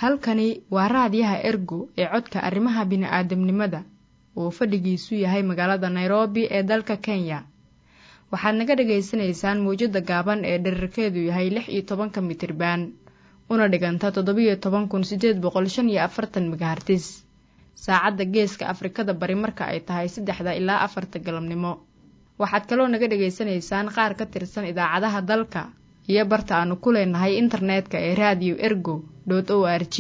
halkani waa raadiyaha ergo ee codka arrimaha bini'aadamnimada oo fadhigiisu yahay magaalada nairobi ee dalka kenya waxaad naga dhagaysanaysaan mawjadda gaaban ee dherarkeedu yahay lix iyo tobanka mitriban una dhiganta toddobiyo toban kun siddeed boqol shan iyo afartan megahartis saacadda geeska afrikada bari marka ay tahay saddexda ilaa afarta galabnimo waxaad kaloo naga dhagaysanaysaan qaar ka tirsan idaacadaha dalka iyo barta aanu ku leenahay internetka ee raadiyo ergo o r g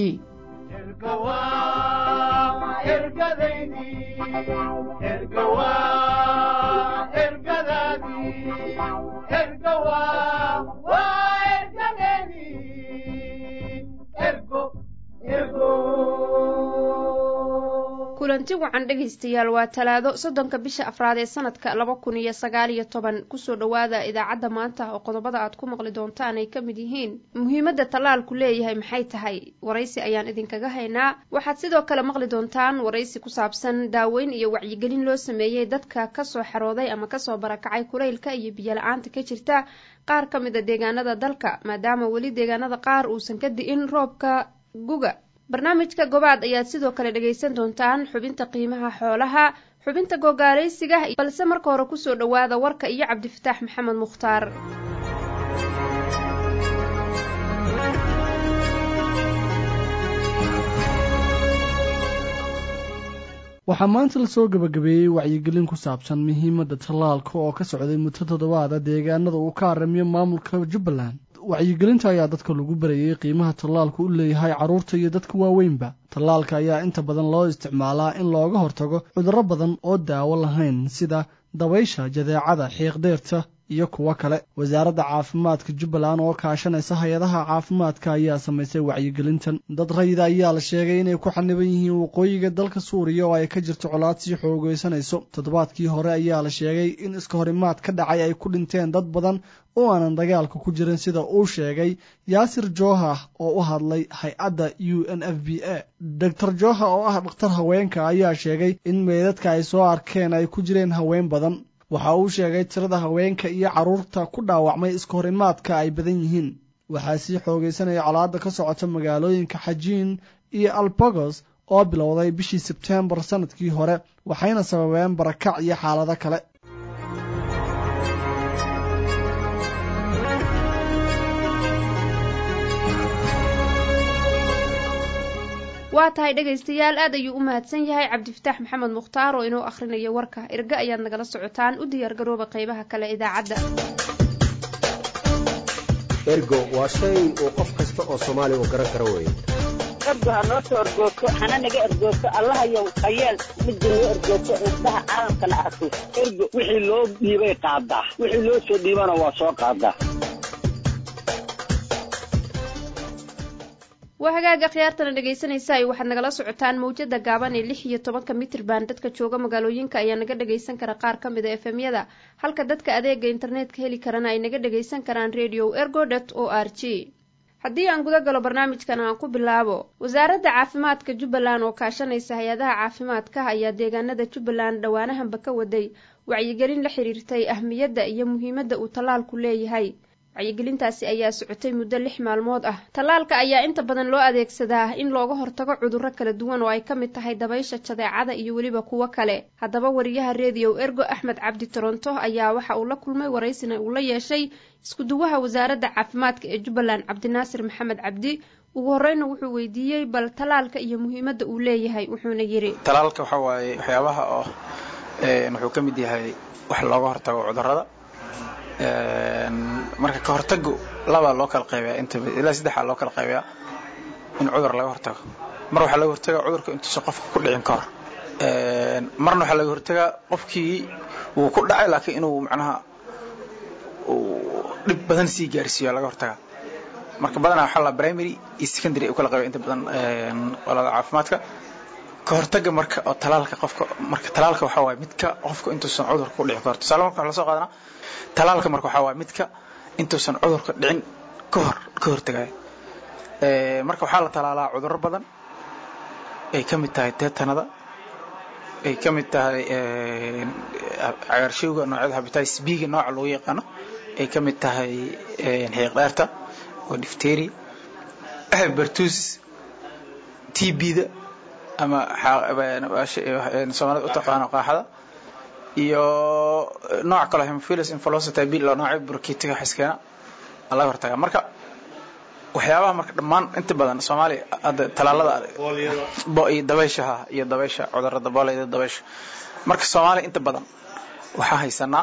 kulanti wacan dhegaystayaal waa talaado soddonka bisha afraad ee sanadka laba kun iyo sagaal iyo toban kusoo dhowaada idaacadda maanta oo qodobada aad ku maqli doontaan ay ka mid yihiin muhiimadda tallaalku leeyahay maxay tahay waraysi ayaan idinkaga haynaa waxaad sidoo kale maqli doontaan waraysi ku saabsan daaweyn iyo wacyigelin loo sameeyey dadka kasoo xarooday ama kasoo barakacay kulaylka iyo biyola-aanta ka jirta qaar ka mid a deegaanada dalka maadaama weli deegaanada qaar uusan ka di'in roobka guga barnaamijka gobaad ayaad sidoo kale dhagaysan doontaan xubinta qiimaha xoolaha xubinta gogaalaysiga balse marka hore kusoo dhowaada warka iyo cabdifataax maxamed mukhtaar waxaa maanta lasoo gebagabeeyey wacyigelin ku saabsan muhiimadda tallaalka oo ka socday muddo toddobaada deegaanada uu ka aramiyo maamulka jubbaland wacyigelinta ayaa dadka lagu barayey qiimaha tallaalku u leeyahay carruurta iyo dadka waaweynba tallaalka ayaa inta badan loo isticmaalaa in looga hortago cudurro badan oo daawo lahayn sida dabaysha jadeecada xiiqdeerta iyo kuwo kale wasaaradda caafimaadka jubbaland oo kaashanaysa hay-adaha caafimaadka ayaa samaysay wacyigelintan dad rayida ayaa la sheegay inay ku xaniban yihiin waqooyiga dalka suuriya oo ay ka jirto colaad sii xoogeysanayso toddobaadkii hore ayaa la sheegay in iska horimaad ka dhacay ay ku dhinteen dad badan oo aanan dagaalka ku jirin sida uu sheegay yaasir jooha oo u hadlay hay-adda u n f b a doctor jooha oo ah dhakhtar haweenka ayaa sheegay in meedadka ay soo arkeen ay ku jireen haween badan waxa uu sheegay tirada haweenka iyo carruurta ku dhaawacmay iska horimaadka ay badan yihiin waxaa sii xoogaysanaya colaadda ka socota magaalooyinka xajiin iyo albogos oo bilowday bishii sebteembar sannadkii hore waxayna sababeen barakac iyo xaalado kale waa tahay dhegaystayaal aad ayuu u mahadsan yahay cabdifataax maxamed mukhtaar oo inoo akhrinayo warka erge ayaad nagala socotaan u diyaargarooba qaybaha kale idaacadda ergo waa shay uu qof kasta oo soomaaliya uu garan karo weeye ergo ha noo soo ergoogto hana naga ergoogto allahayow hayeel midda noo ergoogto indhaha caalamkana arko ergo wixii loo dhiibay qaadaa wixii loo soo dhiibana waa soo qaadaa waa hagaaga khiyaartana dhegaysanaysaay waxaad nagala socotaan mawjada gaaban ee lix iyo tobanka mitrban dadka jooga magaalooyinka ayaa naga dhagaysan kara qaar ka mid a efemyada halka dadka adeega internetka heli karana ay naga dhagaysan karaan radio ergodot o r g haddii aan guda galo barnaamijkan aan ku bilaabo wasaaradda caafimaadka jubbaland oo kaashanaysa hay-adaha caafimaadka ayaa deegaanada jubbaland dhowaanahanba ka waday wacyigelin la xiriirtay ahmiyadda iyo muhiimadda uu tallaalku leeyahay wacyigelintaasi ayaa socotay muddo lix maalmood ah tallaalka ayaa inta badan loo adeegsadaa in looga hortago cudurro kala duwan oo ay ka mid tahay dabaysha jadeecada iyo weliba kuwo kale haddaba wariyaha rediyo ergo axmed cabdi toronto ayaa waxa uu la kulmay waraysina uu la yeeshay iskuduwaha wasaaradda caafimaadka ee jubbaland cabdinaasir maxamed cabdi ugu horeyna wuxuu weydiiyey bal tallaalka iyo muhiimadda uu leeyahay wuxuuna yidhi tallaalka waxaa waaye waxyaabaha oo wuxuu ka mid yahay wax looga hortago cudurrada marka ka hortagu labaa loo kala qaybayaa inta ilaa saddexaa loo kala qaybayaa in cudur laga hortago mar waxaa laga hortagaa cudurka intuusan qofka ku dhicin ka hor marna waxaa laga hortagaa qofkii wuu ku dhacay laakiin inuu macnaha dhib badan sii gaarsiiyo laga hortagaa marka badanaa waxaa la primary iyo secondary u kala qaybaya inta badan walada caafimaadka ka hortaga marka oo talaalka qofka marka talaalka waxaa waaye midka qofka intuusan cudurka ku dhicin ka hor tusaale marka waxaa lasoo qaadanaa talaalka marka waxaa waaye midka intuusan cudurka dhicin ka hor ka hortagaya marka waxaa la talaalaa cudurro badan ay ka mid tahay teetanada ay ka mid tahay cagaarshowga noocyada habitatis b-ga nooca loogu yaqaano ay ka mid tahay xiiq dheerta oo difteria bertus t b-da ama soomaalida u taqaano qaaxada iyo nooc kale hemophilus influenza b loo noocay burkiitiga xiskeena laga hortaga marka waxyaabaha marka dhammaan inta badan soomaaliya hadda talaalada iyo dabayshaha iyo dabaysha cudurada booleyda dabaysha marka soomaaliya inta badan waxaa haysanaa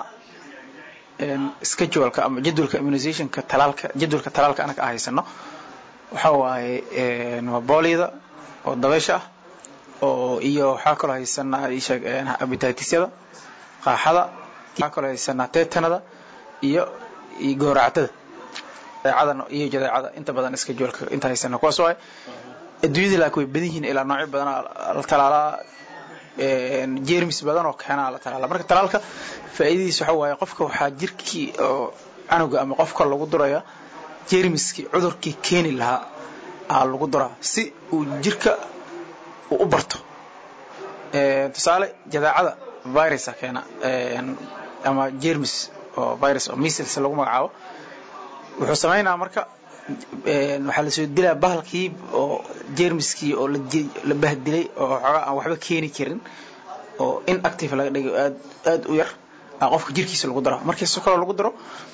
scheduleka ama jadwalka immunizationka talaalka jadwalka talaalka anaga a haysano waxa waaye waa booliyada oo dabaysha ah oo iyo waxaa kaloo haysanaa isheeg abititisyada qaaxada waxaa kaloo haysanaa tetanada iyo iyo gooractada jadeecada iyo jadeecada inta badan scheduleka inta haysana kuwaas waaye adduunyada laakiin way badan yihiin ilaa noocyo badan la talaalaa jermis badan oo keenaa la talaala marka talaalka faa'iidadiisa waxa waaye qofka waxaa jirkii oo canuga ama qofka lagu duraya jermiskii cudurkii keeni lahaa aa lagu duraa si uu jirka uu u barto tusaale jadeecada virusa keena ama jermis oo virus oo measles lagu magacaabo wuxuu samaynaa marka waxaa lasoo dilaa bahalkii oo jermiskii oo la bahdilay oo xoogaa aan waxba keeni karin oo inactive laga dhigay aad aad u yar aa qofka jirkiisa lagu daro markii si kaloo lagu daro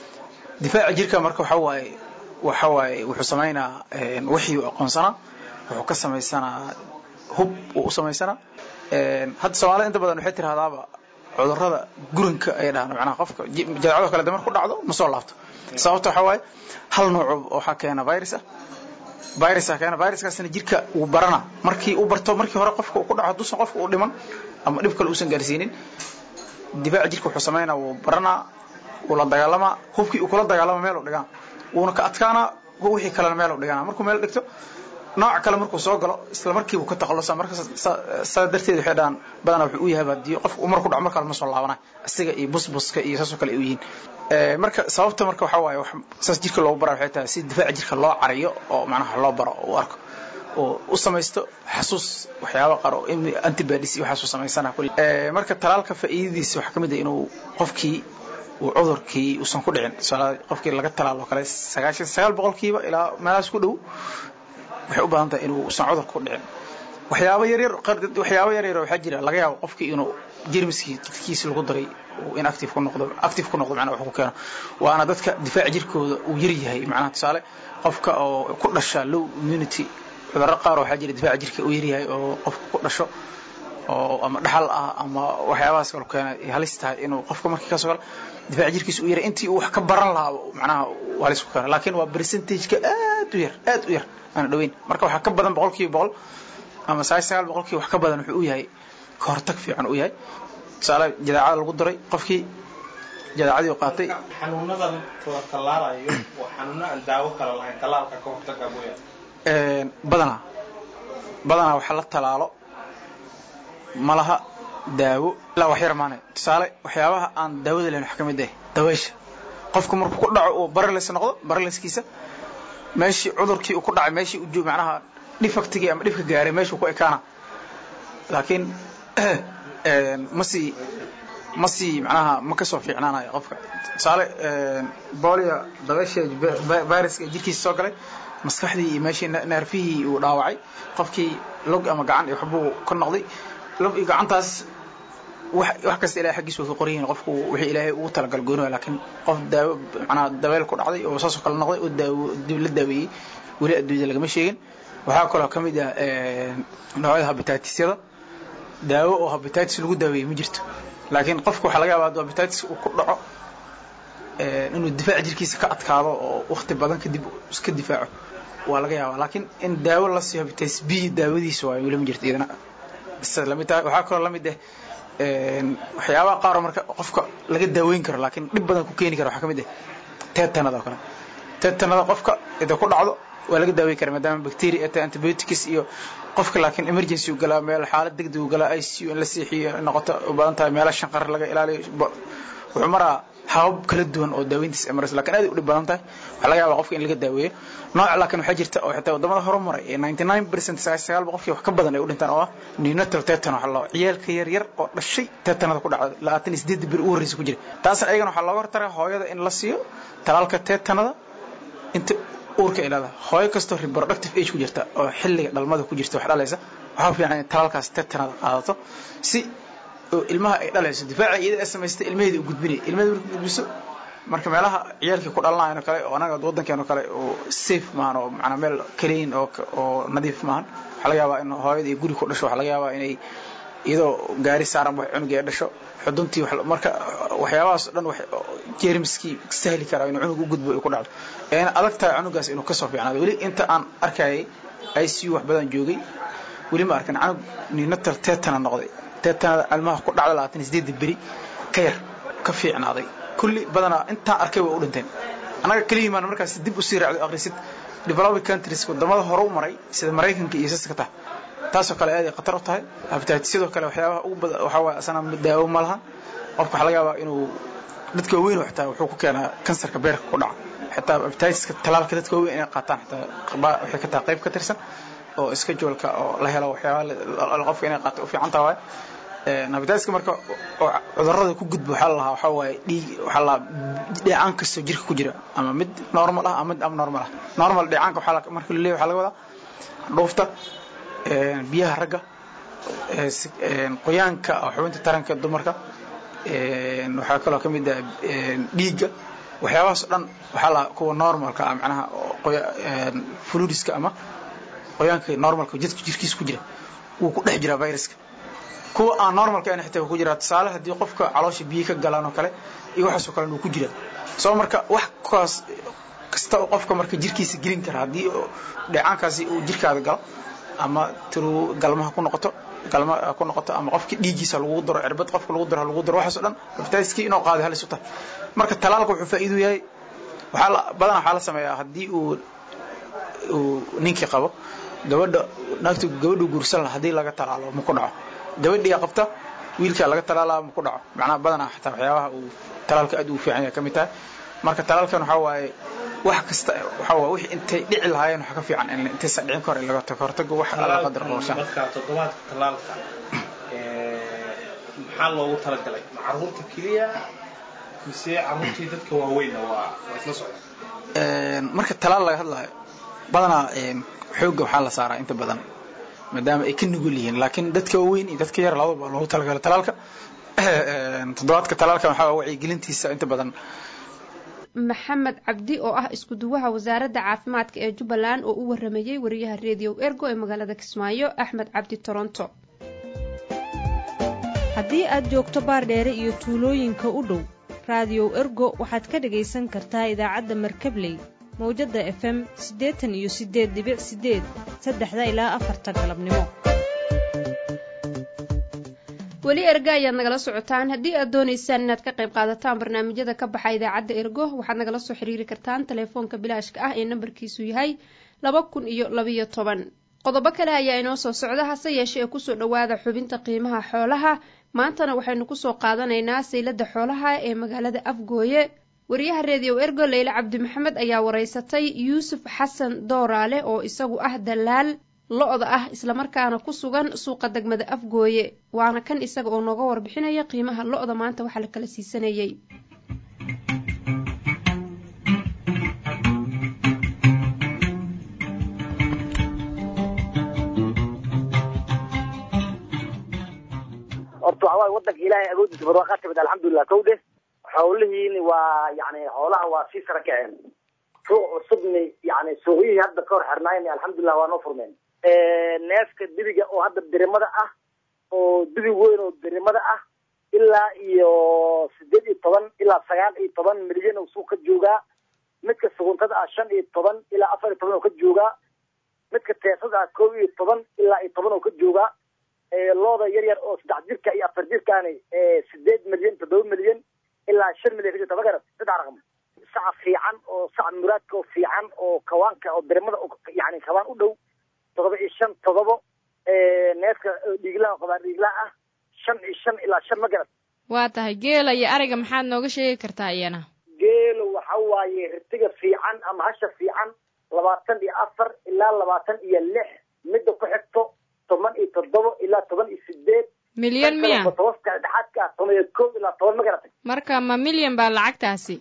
difaaca jirka marka waxa waaye waxa waaye wuxuu samaynaa wixii uu aqoonsanaa wuxuu ka samaysanaa hub uu u samaysanaa hadda soomaalida inta badan waxay tirahdaaba cudurrada guranka ay dhahaan macnaha qofka jadeecado kale damar ku dhacdo ma soo laabto sababta waxaa waaye hal nooc waxaa keena virus ah virusa keena viruskaasna jirka uu barana markii uu barto markii hore qofka uu ku dhaco hadduusan qofka uu dhiman ama dhib kale uusan gaarsiinin difaaca jirka wuxuu samaynaa wuu baranaa wuu la dagaalamaa hubkii uu kula dagaalama meel u dhigaa wuuna ka adkaanaa wixii kalena meel u dhigana markuu meel dhigto nooc kale markuu soo galo isla markiibu ka takhalusa marka saa darteed waxay dhahaan badanaa wuxuu u yahay hadii qofka umar ku dhaco mar kale ma soo laabana isaga iyo busbuska iyo saasoo kale ay u yihiin marka sababta marka waxaa waaye saas jirka loogu bara waxay tahay si difaaca jirka loo cariyo oo macnaha loo baro oo u arko oo u samaysto xasuus waxyaaba qaar oo antibodies iyo waxaasuu samaysana kulli marka talaalka faa'iidadiisa waxaa ka mid ah inuu qofkii uu cudurkii uusan ku dhicin tusaale qofkii laga talaalo kale sagaashan sagaal boqolkiiba ilaa meelahaas ku dhow waxay u baahan tahay inuu usan cudur ku dhicin waxyaabo yaryar waxyaabo yaryar waxaa jira laga yaabo qofkii inuu jermiskii jidkiisa lagu daray uu inactive ku noqdo active ku noqdo macnaha wax ku keeno waana dadka difaaca jirkooda uu yar yahay macnaha tusaale qofka oo ku dhasha low immunity cudurro qaar waxaa jira difaaca jirka uu yar yahay oo qofka ku dhasho oo ama dhaxal ah ama waxyaabahaas kale keena ay halis tahay inuu qofka markii kasoo galo difaaca jirkiisa uu yaray intii uu wax ka baran lahaa macnaha uu halis ku keeno laakiin waa percentage-ka aad u yar aad u yar aan dhaweyn marka waxaa ka badan boqolkiiba boqol ama sagaal sagaal boqolkiiba wax ka badan wuxuu u yahay ka hortag fiican u yahay tusaale jadeecada lagu daray qofkii jadeecadii uu qaatay xanuunadan la tallaalayo waa xanuuno aan daawo kale lahayn tallaalka ka hortaga mooyaane badanaa badanaa waxa la talaalo ma laha daawo ilaa wax yar maane tusaale waxyaabaha aan daawada lahayn wax ka mid ah dabaysha qofku markuu ku dhaco uu barales noqdo baraleskiisa meeshii cudurkii uu ku dhacay meeshii uu macnaha dhifaktigii ama dhibka gaaray meeshuu ku ekaana laakiin ma sii ma sii macnaha ma kasoo fiicnaanayo qofka tusaale bolia dabeesha viruska jirkiisa soo galay maskaxdii iyo meeshii neerfihii uu dhaawacay qofkii log ama gacan iyo waxbuu ka noqday log iyo gacantaas wax kasta ilahay xaggiisa way ka qoran yihiin qofku wixii ilaahay ugu talagal gooni laakiin qof daawo macnaha dabeel ku dhacday oo saasoo kale noqday oo daawo dib la daaweeyey weli adduunyada lagama sheegin waxaa kaloo ka mid ah noocyada habitatisyada daawo oo habitatis lagu daaweeyey ma jirto laakiin qofka waxaa laga yaabaa hadduu habitatis uu ku dhaco inuu difaaca jirkiisa ka adkaado oo wakti badan kadib iska difaaco waa laga yaabaa laakiin in daawo la siiyo habitatis b daawadiisa waayo weli ma jirto iyadana isa lamid tahay waxaa kaloo lamid ah waxyaabaha qaaroo marka qofka laga daaweyn karo laakiin dhib badan ku keeni kara waxaa ka mid ah tetanada oo kale tetanada qofka ida ku dhacdo waa laga daaweyn kara maadaama bacteria ay tahay antibiotics iyo qofka laakiin emergency uu galaa meel xaalad degdeg uu galaa ICU in la seexiyo noqoto u badan tahay meelo shanqar laga ilaaliyo wuxuu maraa habab kala duwan oo daaweyntiisa emergency laakiin aad u dhib badan tahay waxaa laga yaabaa qofka in laga daaweeyo nooc laakiin waxaa jirta oo xitaa wadamada horumaray ee 99% sagaal boqolkii wax ka badan ay u dhintaan oo ah neonatal tetan waxa loo ciyaalka yar yar oo dhashay tetanada ku dhacda labaatan iyo sideed bir u horreysay ku jira taasna ayagana waxaa looga hortagaa hooyada in la siiyo talaalka tetanada inta uurka ay leedahay hooyo kastoo reproductive age ku jirta oo xilliga dhalmada ku jirta wax dhalaysa waxaa fiican in talaalkaas tetanada qaadato si oo ilmaha ay dhalayso difaaca iyada ay samaystay ilmaheeda u gudbinaya ilmaheeda markay gudbiso marka meelaha ciyaalkii ku dhalanayaan oo kale oo anaga waddankeena kale oo safe maahan oo macnaa meel clean oo oo nadiif maahan waxaa laga yaabaa in hooyada iyo guri ku dhasho waxaa laga yaabaa inay iyadoo gaari saaran wax cunugii ay dhasho xuduntii marka waxyaabahaas o dhan wax jeermiskii sahli karaa inuu cunug u gudbo ay ku dhacdo eena adag tahay cunugaas inuu kasoo fiicnaado weli inta aan arkayay i c u wax badan joogay weli ma arkan canug ninatal tetana noqday tetanada ilmaha ku dhacda labaatan iyo sideedda beri ka yar ka fiicnaaday kulli badanaa intaan arkay way u dhinteen annaga keliya maan markaas dib usii raacdo akhrisid developing countries wadamada hore u maray sida maraykanka iyo saska tahay taasoo kale aad ay khatar u tahay hepatitis sidoo kale waxyaabaha ugu badan waxaa waaye asana daawo ma lahan qofka waxaa laga yaabaa inuu dadka waaweyn xitaa wuxuu ku keenaa kansarka beerka ku dhaca xitaa hepatitiska talaalka dadka waaweyn inay qaataan xitaa waxay ka tahay qayb ka tirsan oo iska joolka oo la helo waxyaabaha qofka inay qaato u fiican tahay waaye hepatitiska marka oo cudurrada ku gudba waxaa la lahaa waxaa waaye dhiig waxaa la dheecaan kastoo jirka ku jira ama mid normal ah ama mid abnormal ah normal dheecaanka waxaa marka la leeyahay waxaa laga wadaa dhuufta biyaha ragga qoyaanka xubinta taranka dumarka waxaa kaloo ka mid ah dhiigga waxyaabahaas o dhan waxaa la kuwa normalka ah macnaha fluidiska ama qoyaanka normalka jidka jirkiisa ku jira wuu ku dhex jiraa viruska kuwa aan normalka ahna xitaa ku jiraa tusaale haddii qofka caloosha biyo ka galaan oo kale iyo waxaasoo kale wuu ku jiraa soo marka wax kaas kasta oo qofka marka jirkiisa gelin kara haddii dheecaankaasi uu jirkaada galo ama tiruu galmaha ku noqoto galma ku noqoto ama qofki dhiiggiisa lagu daro cirbad qofka lagu daro lagu daro waxaas o dhan hepatitiskii inuu qaaday halis u tahay marka talaalka wuxuu faa'iidu yahay waxaa la badanaa waxaa la sameeyaa haddii uu uu ninkii qabo gabadha naagtu gabadhu guursan laha haddii laga talaalo ma ku dhaco gabadhii qabta wiilkaa laga talaalaa ma ku dhaco macnaha badanaa xataa waxyaabaha uu talaalka aad ugu fiican yahay ka mid tahay marka talaalkan waxaa waaye wax kasta waxaa waaye wixii intay dhici lahaayeen waxa ka fiican in intaysan dhicin ka hor in laga tago hortago wax alla qadar qorshaan marka toddobaadka talaalka maxaa loogu talagalay ma caruurta keliya mise caruurtii dadka waaweynna waa waa isla socdaan marka talaal laga hadlaayo badanaa xoogga waxaa la saaraa inta badan maadaama ay ka nugul yihiin laakiin dadka waaweyn iyo dadka yar labadaba loogu talagalay talaalka toddobaadka talaalka waxaa wacyigelintiisa inta badan maxamed cabdi oo ah isku duwaha wasaaradda caafimaadka ee jubbaland oo u waramayey wariyaha redio ergo ee magaalada kismaayo axmed cabdi toronto haddii aad joogto baardheere iyo tuulooyinka u dhow raadiyow ergo waxaad ka dhagaysan kartaa idaacadda markabley mawjadda efem siddeetan iyo siddeed dibic siddeed saddexda ilaa afarta galabnimo weli erga ayaad nagala socotaan haddii aad doonaysaan inaad ka qayb qaadataan barnaamijyada ka baxa idaacadda ergo waxaad nagala soo xiriiri kartaan telefoonka bilaashka ah ee nambarkiisu yahay laba kun iyo labayo toban qodobo kale ayaa inoo soo socda hase yeeshee ee kusoo dhowaada xubinta qiimaha xoolaha maantana waxaynu kusoo qaadanaynaa saylada xoolaha ee magaalada afgooye wariyaha reediyo ergo leyle cabdi maxamed ayaa waraysatay yuusuf xasan dooraale oo isagu ah dalaal lo-da ah islamarkaana ku sugan suuqa degmada afgooye waana kan isaga oo nooga warbixinaya qiimaha lo-da maanta waxaa la kala siisanayay horta waxa waaye waddanka ilaahay agoodiisa barwaaqaa timid alxamdulilah kowde xoolihiini waa yani xoolaha waa sii sara kaceen suuq cusubni yani suuqyihii hadda ka hor xirnaayni alxamdulilah waa noo furmeen neefka dibiga oo hadda dirimada ah oo dibi weyn oo dirimada ah ilaa iyo sideed iyo toban ilaa sagaal iyo toban milyan oo suuq ka joogaa midka suguntada ah shan iyo toban ilaa afar iyo toban oo ka joogaa midka teesada ah kow iyo toban ilaa iyo toban oo ka joogaa looda yar yar oo saddex jirka iyo afar jirkaani sideed milyan toddoba milyan ilaa shan milyan ka jirta ma garat saddex raqam saca fiican oo saca muraadka oo fiican oo kawaanka oo dirimada yani kawaan u dhow todoba iyo shan todobo neefka dhiiglaha qabaan dhiiglaha ah shan iyo shan ilaa shan ma garat waa tahay geela iyo ariga maxaad nooga sheegi kartaa iyana geelo waxa waaye ritiga fiican ama hasha fiican labaatan iyo afar ilaa labaatan iyo lix midda ku xigto toban iyo toddoba ilaa toban iyo sideed milyan miya tobabka dhexaadka ah toban iyo kow ilaa toban ma garatay marka ma milyan baa lacagtaasi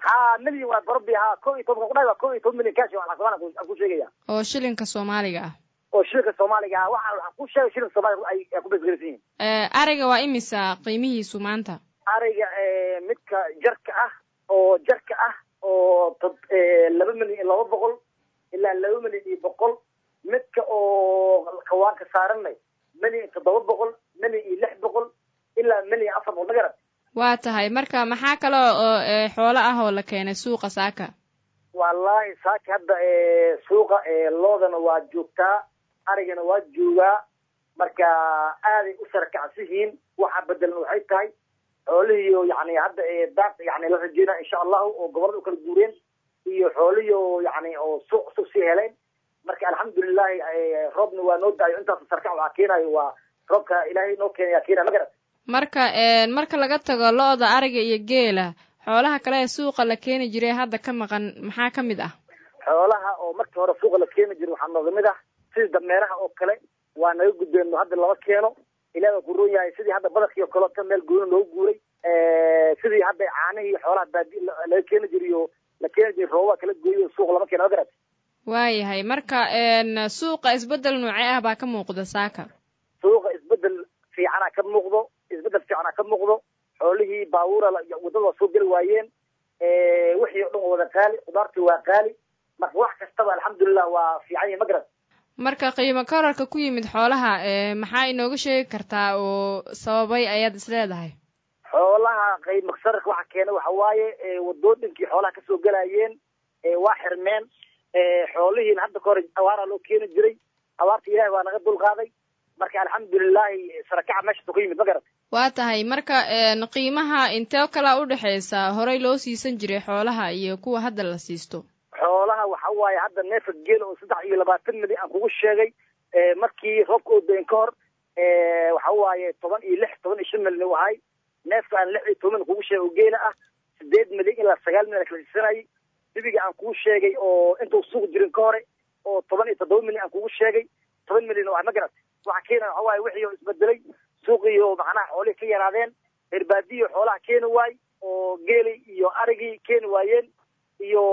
ha milyan waa barobi ha ko iyo toban kudhahay waa ko iyo toban milyan cash waa lacag soomaaliya aan ku sheegaya oo shilinka soomaaliga ah oo shilinka soomaaliga ah waxa waxaan ku sheegay shilinka soomaaliga ay ay ku basgaraysan yihiin ariga waa imisa qiimihiisu maanta ariga midka jarka ah oo jarka ah oo tod laba milyan iyo laba boqol ilaa laba milyan iyo boqol midka oo kawaanka saaranay milyan toddoba boqol milyan iyo lix boqol ilaa milyan iyo afar boqol magarat waa tahay marka maxaa kaloo oo xoolo ah oo la keenay suuqa saaka wallahi saaka hadda suuqa loodana waa joogtaa arigana waa joogaa marka aaday u sarakacsihiin waxa bedelan waxay tahay xoolihiio yani hadda daaq yani la rajeynaa insha allahu oo gobolada u kala guureen iyo xoolihii oo yani oo suuq cusub sii heleen marka alxamdulilahi roobna waa noo da-ayo intaas sarkac waxaa keenayo waa roobka ilaahay noo keenaya keenaya magarat marka marka laga tago lo-da ariga iyo geela xoolaha kale ee suuqa la keeni jiray hadda ka maqan maxaa ka mid ah xoolaha oo markii hore suuqa la keeni jiray waxaa nooga mid ah sidii dameeraha oo kale waa naga gudbeen hadda lama keeno ilaah waa ku roon yahay sidii hadda badarkii oo kaleota meel gooni loogu guuray sidii hadda caanihii xoolaha baadi laga keeni jiray oo la keeni jiray roobaa kala gooyay oo suuq lama keeno magarat waayahay marka suuqa isbedel noocee ah baa ka muuqda saaka suuqa isbedel fiicana ka muuqdo isbedel fiicana ka muuqdo xoolihii baabuura wadada waa soo geli waayeen wixii o dhan waa wada qaali khudaartii waa qaali marka wax kastaba alxamdulilah waa fiican yahi magarad marka qiimo korarka ku yimid xoolaha maxaa inooga sheegi kartaa oo sababay ayaad is leedahay xoolaha qiimo sararka waxa keena waxa waaye wadooyinkii xoolaha kasoo gelayeen waa xirmeen xoolihiina hadda ka hore awaaraa loo keeni jiray abaarta ilahi waa naga dulqaaday marka alxamdulilahi sarakaca meeshaasoo ka yimid ma garat waa tahay marka qiimaha intee kalaa udhexaysa horey loo siisan jiray xoolaha iyo kuwa hadda la siisto xoolaha waxa waaye hadda neefa geela oo saddex iyo labaatan milyan aan kugu sheegay markii roobka oo dayn ka hor waxa waaye toban iyo lix toban iyo shan milyan u ahay neefka aan lix iyo toban milyan kugu sheegay oo geela ah sideed milyan ilaa sagaal milyan kala siisanayay dibiga aan kugu sheegay oo intuu suuq jirin ka hore oo toban iyo toddoba milyan aan kugu sheegay toban milyan oo ah ma garat waxa keena waxa waaye wixii oo isbedelay suuqii oo macnaha xoolihii ka yaraadeen herbaadiyo xoolaha keeni waay oo geeli iyo arigii keeni waayeen iyo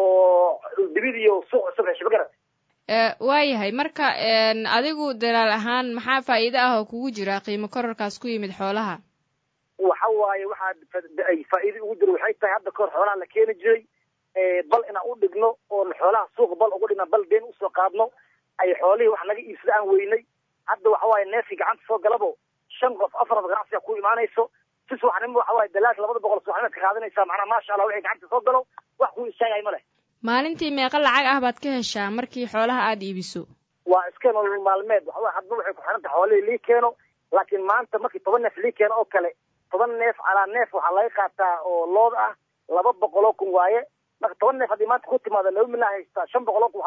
dibidiyo suuq cusub heshay ma garat waayahay marka adigu dalaal ahaan maxaa faa'iido ah oo kugu jira qiimo korarkaas ku yimid xoolaha waxa waaye waxaa ay faa'iido ugu jiro waxay tahay hadda kahor xoolaha la keeni jiray bal inaan u dhigno oon xoolaha suuqa bal ugu dhigna bal been usoo qaadno ay xoolihii wax naga iibsada aan weynay hadda waxa waaye neefkii gacanta soo galabo shan qof afaraba ganacsiga ku imaanayso si subaxnimo waxa waaye dalaasha labada boqol subaxnimaad ka qaadanaysaa macnaha maasha allah wixii gacanta soo galo wax kuu istaagay ma leh maalintii meeqa lacag ah baad ka heshaa markii xoolaha aada iibiso waa iska nolol maalmeed waxa waye hadba waxay ku xiran tahay xoolihii lii keeno laakiin maanta markii toban neef lii keeno oo kale toban neef calaa neef waxaa laga qaataa oo lood ah laba boqol oo kun waaye marka toban neef haddii maanta ku timaado laba milyan haystaa shan boqol oo kun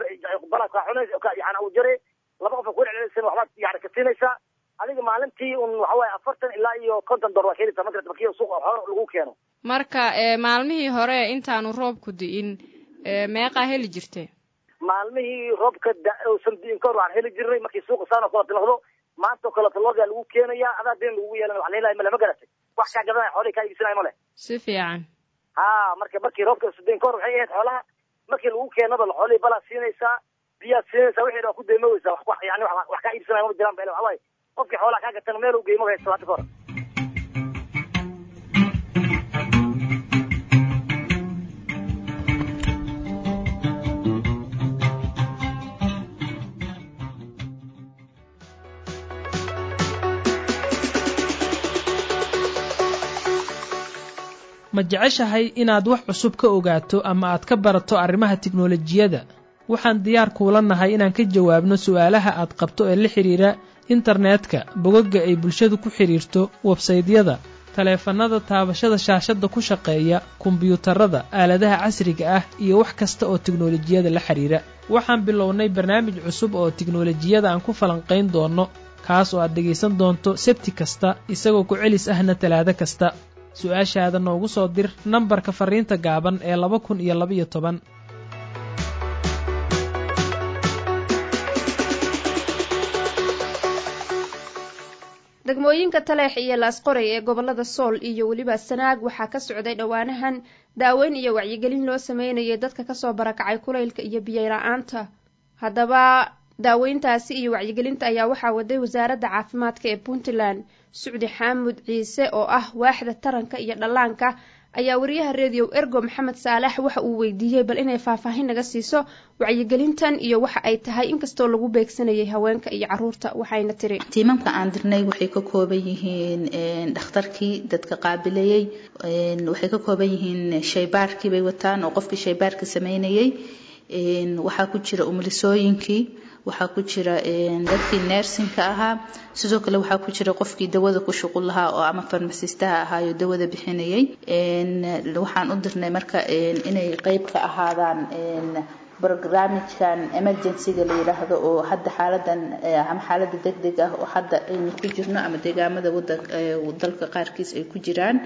waxa yani uu jare laba qof ku celceliseen waxbaad yani ka siinaysaa adiga maalintii un waxa waaye afartan ilaa iyo konton dolar waa keenaysaa magarata markii suuqa xoolo lagu keeno marka maalmihii hore intaanu roobku di'in meeqaa heli jirte maalmihii roobka uusan di'in kahor waxaan heli jirnay markii suuqa saan oo kaleeto noqdo maanta oo kaleeto loogaa lagu keenayaa adaa deen lagugu yeelan wax la helaya male ma garatay wax kaa gadanaya xoolihii kaa iibsanaya male si fiican ha marka markii roobka usadiin kahor waxay ahayd xoolaha markii lagu keenaba xoolihii balaa siinaysaa biyaad siinaysaa wixii dhan ku deemoweysaa wax yani wax kaa iibsanaya ma jiraan ba waxa waaye qofkii xoolaha kaa gatana meel uu geeymo haysto hadda kahor ma jeceshahay inaad wax cusub ka ogaato ama aad ka barato arrimaha tiknolojiyadda waxaan diyaar kuula nahay inaan ka jawaabno su'aalaha aad qabto ee la xidhiira internetka bogagga ay bulshadu ku xidhiirto websaydyada taleefannada taabashada shaashadda ku shaqeeya kombiyuutarada aaladaha casriga ah iyo wax kasta oo tiknolojiyada la xidhiira waxaan bilownay barnaamij cusub oo tiknolojiyada aan ku falanqayn doonno kaas oo aad dhegaysan doonto sebti kasta isagoo ku celis ahna talaado kasta su-aashaada noogu soo dir nambarka farriinta gaaban ee laba kun iyo labaiyo toban degmooyinka taleex iyo laasqoray ee gobolada sool iyo weliba sanaag waxaa ka socday dhowaanahan daaweyn iyo wacyigelin loo sameynayay dadka kasoo barakacay kulaylka iyo biyola-aanta haddaba daaweyntaasi iyo wacyigelinta ayaa waxaa waday wasaaradda caafimaadka ee puntland sucdi xaamud ciise oo ah waaxda taranka iyo dhallaanka ayaa wariyaha redio ergo maxamed saalax waxa uu weydiiyey bal inay faahfaahin naga siiso wacyigelintan iyo waxa ay tahay inkastoo lagu beegsanayay haweenka iyo caruurta waxayna tiri tiimamka aan dirnay waxay ka kooban yihiin dhakhtarkii dadka qaabilayey waxay ka kooban yihiin shaybaarkii bay wataan oo qofkii shaybaarka sameynayey waxaa ku jira umulisooyinkii waxaa ku jira dadkii neersinka ahaa sidoo kale waxaa ku jira qofkii dawada ku shuqul lahaa oo ama farmasistaha ahaayo dawada bixinayay waxaan u dirnay marka inay qeyb ka ahaadaan barnaamijkan emergencyga la yidhaahdo oo hadda xaaladan ama xaalada deg deg ah oo hadda aynu ku jirno ama deegaamada dalka qaarkiis ay ku jiraan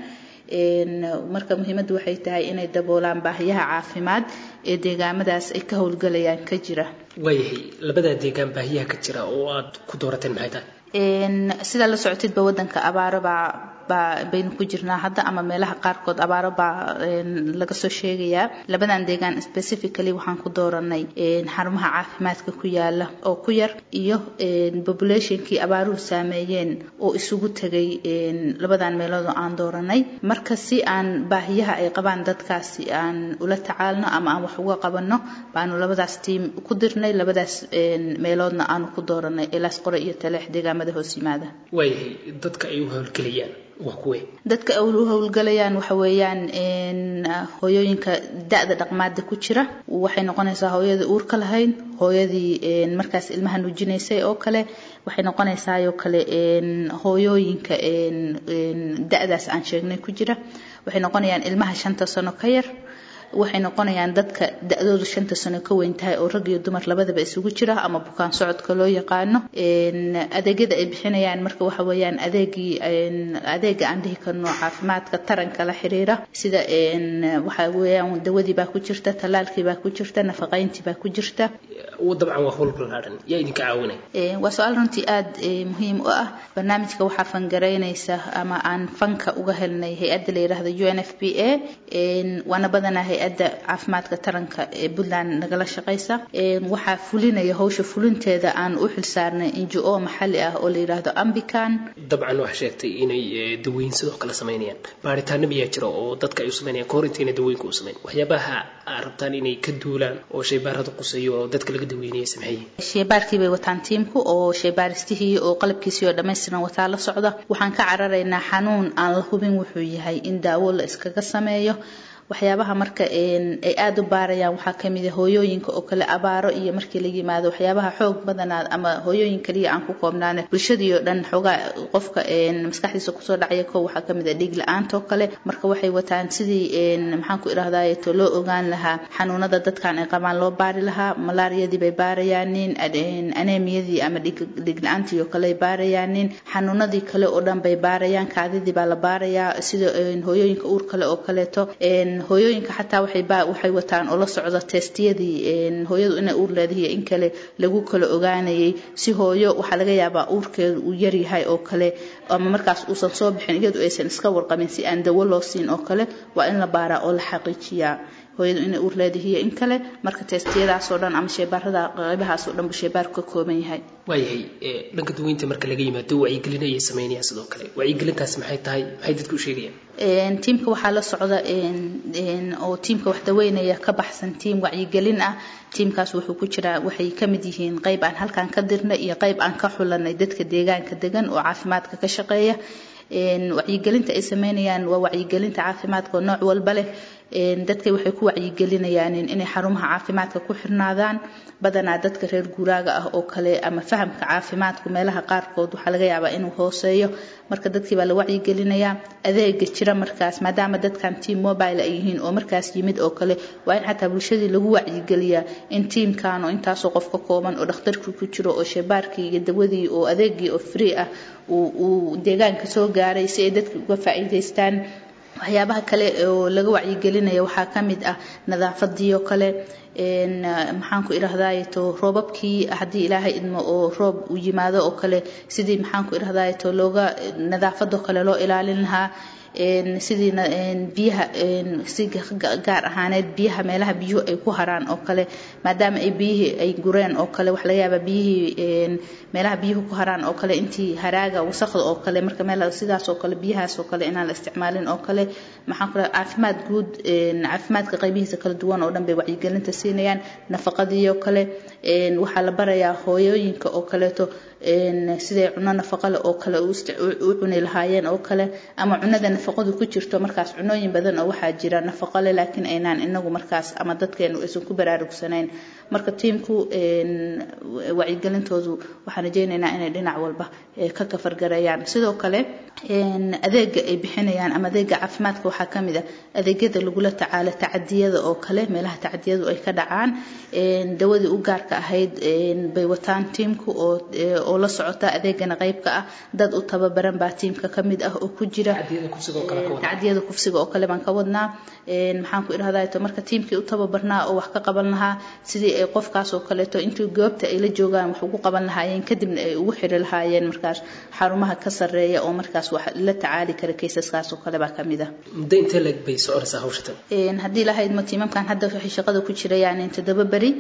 marka muhiimaddu waxay tahay inay daboolaan baahiyaha caafimaad ee deegaamadaas ay ka howlgalayaan ka jira waayahay labadaa deegaan baahiyaha ka jira oo aad ku doorateen maxay tahay sidaa la socotidba wadanka abaaro baa baa baynu ku jirnaa hadda ama meelaha qaarkood abaaro baa laga soo sheegayaa labadan deegaan specifically waxaan ku dooranay xarumaha caafimaadka ku yaala oo ku yar iyo populationkii abaaruhu saameeyeen oo isugu tegay labadan meelood oo aan dooranay marka si aan baahiyaha ay qabaan dadkaasi aan ula tacaalno ama aan wax uga qabanno baanu labadaas tiim ku dirnay labadaas meeloodna aanu ku dooranay ilaas qore iyo taleex deegaamada hoos yimaada waayahay dadka ay u howlgelayaan waa kuwe dadka ay u howlgalayaan waxa weeyaan hooyooyinka da-da dhaqmaada ku jira waxay noqonaysaa hooyadii uurka lahayd hooyadii markaas ilmaha nuujinaysay oo kale waxay noqonaysaayoo kale hooyooyinka da-daas aan sheegnay ku jira waxay noqonayaan ilmaha shanta sano ka yar waxay noqonayaan dadka da-doodu shanta sano ka weyn tahay oo rag iyo dumar labadaba isugu jira ama bukaan socodka loo yaqaano adeegyada ay bixinayaan marka waxa weeyaan adeegii adeega aan dhihi karno caafimaadka taranka la xiriira sida waxa weeyaan dawadii baa ku jirta tallaalkii baa ku jirta nafaqayntii baa ku jirta dabcan waa howl ballaaran yaa idinka caawinay waa su-aal runtii aada muhiim u ah barnaamijka waxaa fangaraynaysa ama aan fanka uga helnay hay-adda la yidhaahdo u n f p a waana badanaa hay-adda caafimaadka taranka ee puntland nagala shaqaysa waxaa fulinaya hawsha fulinteeda aan u xilsaarnay injo o maxalli ah oo la yidhaahdo ambican dabcan waxaa sheegtay inay daweyn sidoo kale samaynayaan baaritaano miyaa jira oo dadka ay u samaynayaan kahor intayna daweynka u samayn waxyaabaha aad rabtaan inay ka duulaan oo shaybaarada quseeyo oo dadka laga daweynaya sameeye shaybaarkii bay wataan tiimku oo shaybaaristihii oo qalabkiisii oo dhammaystiran wataa la socda waxaan ka cararaynaa xanuun aan la hubin wuxuu yahay in daawo la iskaga sameeyo waxyaabaha marka ay aada u baarayaan waxaa kamid a hooyooyinka oo kale abaaro iyo markii la yimaado waxyaabaha xoog badanaad ama hooyooyin kaliya aan ku koobnaane bulshadii oo dhan xoogaa qofka maskaxdiisa kusoo dhacaya ko waxaa kamid a dhiig la-aanta oo kale marka waxay wataan sidii maxaan ku idhahdaye to loo ogaan lahaa xanuunada dadkan ay qabaan loo baari lahaa malaariyadii bay baarayaanin anemiyadii ama dhiig la-aantii oo kale ay baarayaanin xanuunadii kale oo dhan bay baarayaan kaadidii baa la baarayaa sida hooyooyinka uur kale oo kaleeto hooyooyinka xataa waxay waxay wataan oo la socda testiyadii hooyadu inay uur leedahay in kale lagu kala ogaanayay si hooyo waxaa laga yaabaa uurkeedu uu yaryahay oo kale ama markaas uusan soo bixin iyadu aysan iska warqabin si aan dawo loo siin oo kale waa in la baaraa oo la xaqiijiyaa hooyadu inay uur leedahiyo in kale marka testiyadaasoo dhan ama shaybaarada qaybahaasoo dhan buu shaybaarku ka kooban yahay waayahay dhanka daweynta marka laga yimaado wacyigelin ayay sameynayaan sidoo kale wacyigelintaas maxay tahay maxay dadku u sheegayaan tiimka waxaa la socda oo tiimka wax daweynaya ka baxsan tiim wacyigelin ah tiimkaas wuxuu ku jiraa waxay ka mid yihiin qayb aan halkan ka dirnay iyo qayb aan ka xulanay dadka deegaanka degan oo caafimaadka ka shaqeeya wacyigelinta ay sameynayaan waa wacyigelinta caafimaadka oo nooc walba leh dadka waxay ku wacyigelinayaan inay xarumaha caafimaadka ku xirnaadaan badanaa dadka reer guuraaga ah oo kale ama fahamka caafimaadku meelaha qaarkood waxaa laga yaabaa inuu hooseeyo marka dadkii baa la wacyigelinayaa adeega jira markaas maadaama dadkan tiam mobile ay yihiin oo markaas yimid oo kale waa in xataa bulshadii lagu wacyigeliyaa in tiimkan oo intaasoo qof ka kooban oo dhakhtarkii ku jiro oo shabaarkii iyo dawadii oo adeegii oo free ah uu deegaanka soo gaaray si ay dadka uga faa'iidaystaan waxyaabaha kale oo laga wacyigelinayo waxaa ka mid ah nadaafadii oo kale maxaan ku idhahdaayto roobabkii haddii ilaahay idmo oo roob uu yimaado oo kale sidii maxaan ku idhahdaayto looga nadaafadoo kale loo ilaalin lahaa sidii biyaha si gaar ahaaneed biyaha meelaha biyuhu ay ku haraan oo kale maadaama ay biyihii ay gureen oo kale waxa laga yaabaa biyihii meelaha biyuhu ku haraan oo kale intii haraaga wasaqda oo kale marka meel sidaas oo kale biyahaas oo kale inaan la isticmaalin oo kale maxaan ku caafimaad guud caafimaadka qaybihiisa kala duwan oo dhan bay wacyigelinta siinayaan nafaqadii oo kale waxaa la barayaa hooyooyinka oo kaleeto siday cuno nafaqa leh oo kale u cuni lahaayeen oo kale ama cunada nafaqadu ku jirto markaas cunooyin badan oo waxaa jira nafaqo leh laakiin aynaan inagu markaas ama dadkeenu aysan ku baraarugsanayn marka tiimku wacyigelintoodu waxaan rajeynaynaa inay dhinac walba ka kafargarayaan sidoo kale adeega ay bixinayaan ama adeega caafimaadka waxaa ka mid ah adeegyada lagula tacaalo tacadiyada oo kale meelaha tacadiyadu ay ka dhacaan dawadii u gaarka ahayd bay wataan tiimku oo oo la socota adeegana qaybka ah dad u tababaran baa tiimka ka mid ah oo ku jira tacadiyada kufsiga oo kale baan ka wadnaa maxaan ku idhahdaa marka tiimkii u tababarnaa oo wax ka qaban lahaa sidii ay qofkaas oo kaleeto intii goobta ay la joogaan wax ugu qaban lahaayeen kadibna ay ugu xiri lahaayeen markaas xarumaha ka sarreeya oo markaas wax la tacaali kara kaysaskaas oo kale baa ka mid ah muddo intee leeg bay soconaysaa hawshatan haddii lahayd ma tiimamkan hadda waxay shaqada ku jirayaan toddoba beri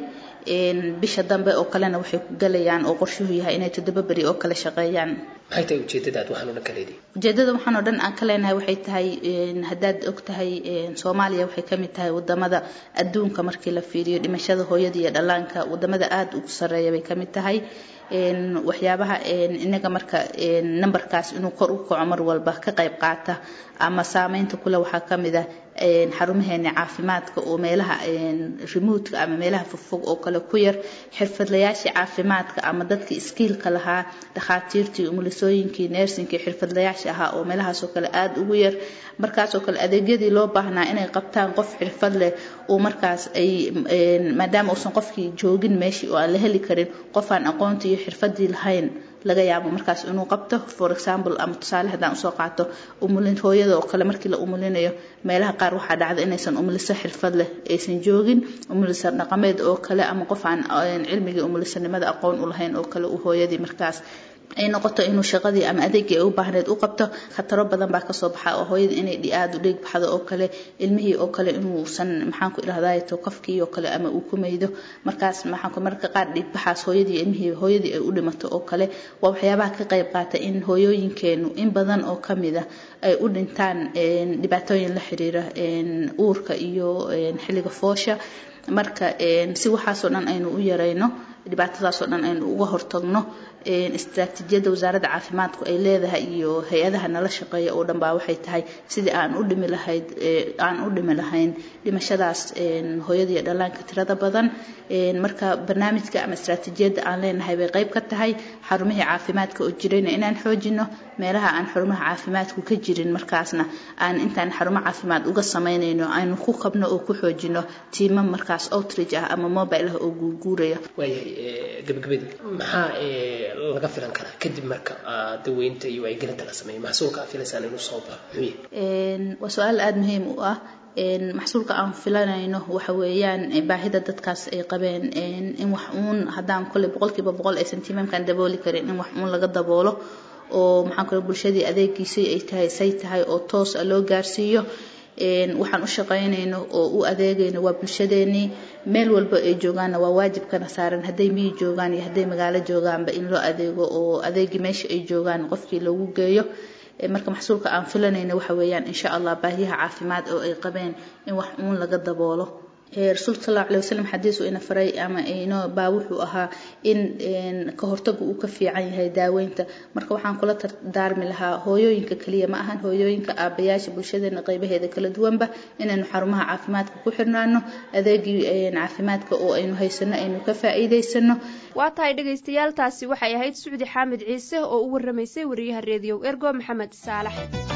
bisha dambe oo kalena waxay ku galayaan oo qorshuhu yahay inay toddoba beri oo kale shaqeeyaan maxay tahay ujeedadaad waxaan oo dhan ka leedahay ujeedada waxaan oo dhan aan ka leenahay waxay tahay haddaad og tahay soomaaliya waxay ka mid tahay wadamada adduunka markii la fiiriyo dhimashada hooyada iyo dhallaanka wadamada aada ugu sarreeya bay ka mid tahay waxyaabaha inaga marka numberkaas inuu kor u kaco mar walba ka qayb qaata ama saameynta kule waxaa ka mid ah xarumaheena caafimaadka oo meelaha remotka ama meelaha fogfog oo kale ku yar xirfadlayaashii caafimaadka ama dadkii iskiilka lahaa dhakhaatiirtii umulisooyinkii neersinkii xirfadlayaasha ahaa oo meelahaasoo kale aada ugu yar markaasoo kale adeegyadii loo baahnaa inay qabtaan qof xirfad leh oo markaas ay maadaama uusan qofkii joogin meeshii oo aan la heli karin qof aan aqoontii iyo xirfadii lahayn laga yaabo markaas inuu qabto for example ama tusaale haddaan usoo qaato umulin hooyada oo kale markii la umulinayo meelaha qaar waxaa dhacda inaysan umuliso xirfad leh aysan joogin umulisa dhaqameed oo kale ama qof aan cilmigii umulisanimada aqoon u lahayn oo kale uu hooyadii markaas ay noqoto inuu shaqadii ama adeegii ay u baahneed u qabto khataro badan baa kasoo baxa oo hooyada inay aada u dheeg baxdo oo kale ilmihii oo kale inuusan maxaan ku idhahdaay to qofkii oo kale ama uu ku maydo markaas maxaan ku marka qaar dhiigbaxaas hooyadii ilmihii hooyadii ay u dhimato oo kale waa waxyaabaha ka qayb qaata in hooyooyinkeenu in badan oo kamid ah ay u dhintaan dhibaatooyin la xiriira uurka iyo xilliga foosha marka si waxaasoo dhan aynu u yarayno dhibaatadaasoo dhan aynu uga hortagno istaraatiijiyadda wasaaradda caafimaadku ay leedahay iyo hay-adaha nala shaqeeya oo dhan baa waxay tahay sidii aan u dhimi lahayd aan u dhimi lahayn dhimashadaas hooyada iyo dhallaanka tirada badan marka barnaamijka ama istaraatiijiyadda aan leenahay bay qayb ka tahay xarumihii caafimaadka oo jirayna inaan xoojino meelaha aan xarumaha caafimaadku ka jirin markaasna aan intaan xarumo caafimaad uga samaynayno aynu ku kabno oo ku xoojino tiimo markaas outreach ah ama mobile ah oo guurguuraya waayahay gabagabadii maxaa laga filan karaa kadib marka daweynta iyo wacyigelinta la sameeyo maxsuulka aad filaysaan inuu soo baxo muxuu waa su-aal aada muhiim u ah maxsuulka aan filanayno waxa weeyaan baahida dadkaas ay qabeen in wax uun haddaan kolley boqolkiiba boqol aysan tiimamkan dabooli karin in wax uun laga daboolo oo maxaan kale bulshadii adeegiisii ay tahay say tahay oo toos a loo gaarsiiyo waxaan u shaqaynayno oo u adeegayno waa bulshadeenii meel walba ay joogaanna waa waajibkana saaran hadday miyi joogaan iyo hadday magaalo joogaanba in loo adeego oo adeegii meesha ay joogaan qofkii loogu geeyo marka maxsuulka aan filanayna waxa weeyaan insha allah baahiyaha caafimaad oo ay qabeen in wax uun laga daboolo rasuulka sal allahu alay wasalam xadiis uu ina faray ama inoo baa wuxuu ahaa in ka hortagu uu ka fiican yahay daaweynta marka waxaan kula daarmi lahaa hooyooyinka kaliya ma ahan hooyooyinka aabayaasha bulshadeena qaybaheeda kala duwanba inaynu xarumaha caafimaadka ku xirnaano adeegii caafimaadka oo aynu haysano aynu ka faa'iidaysano waa tahay dhegaystayaal taasi waxay ahayd sucdi xaamid ciise oo u warramaysay wariyaha reediyow ergo maxamed saalax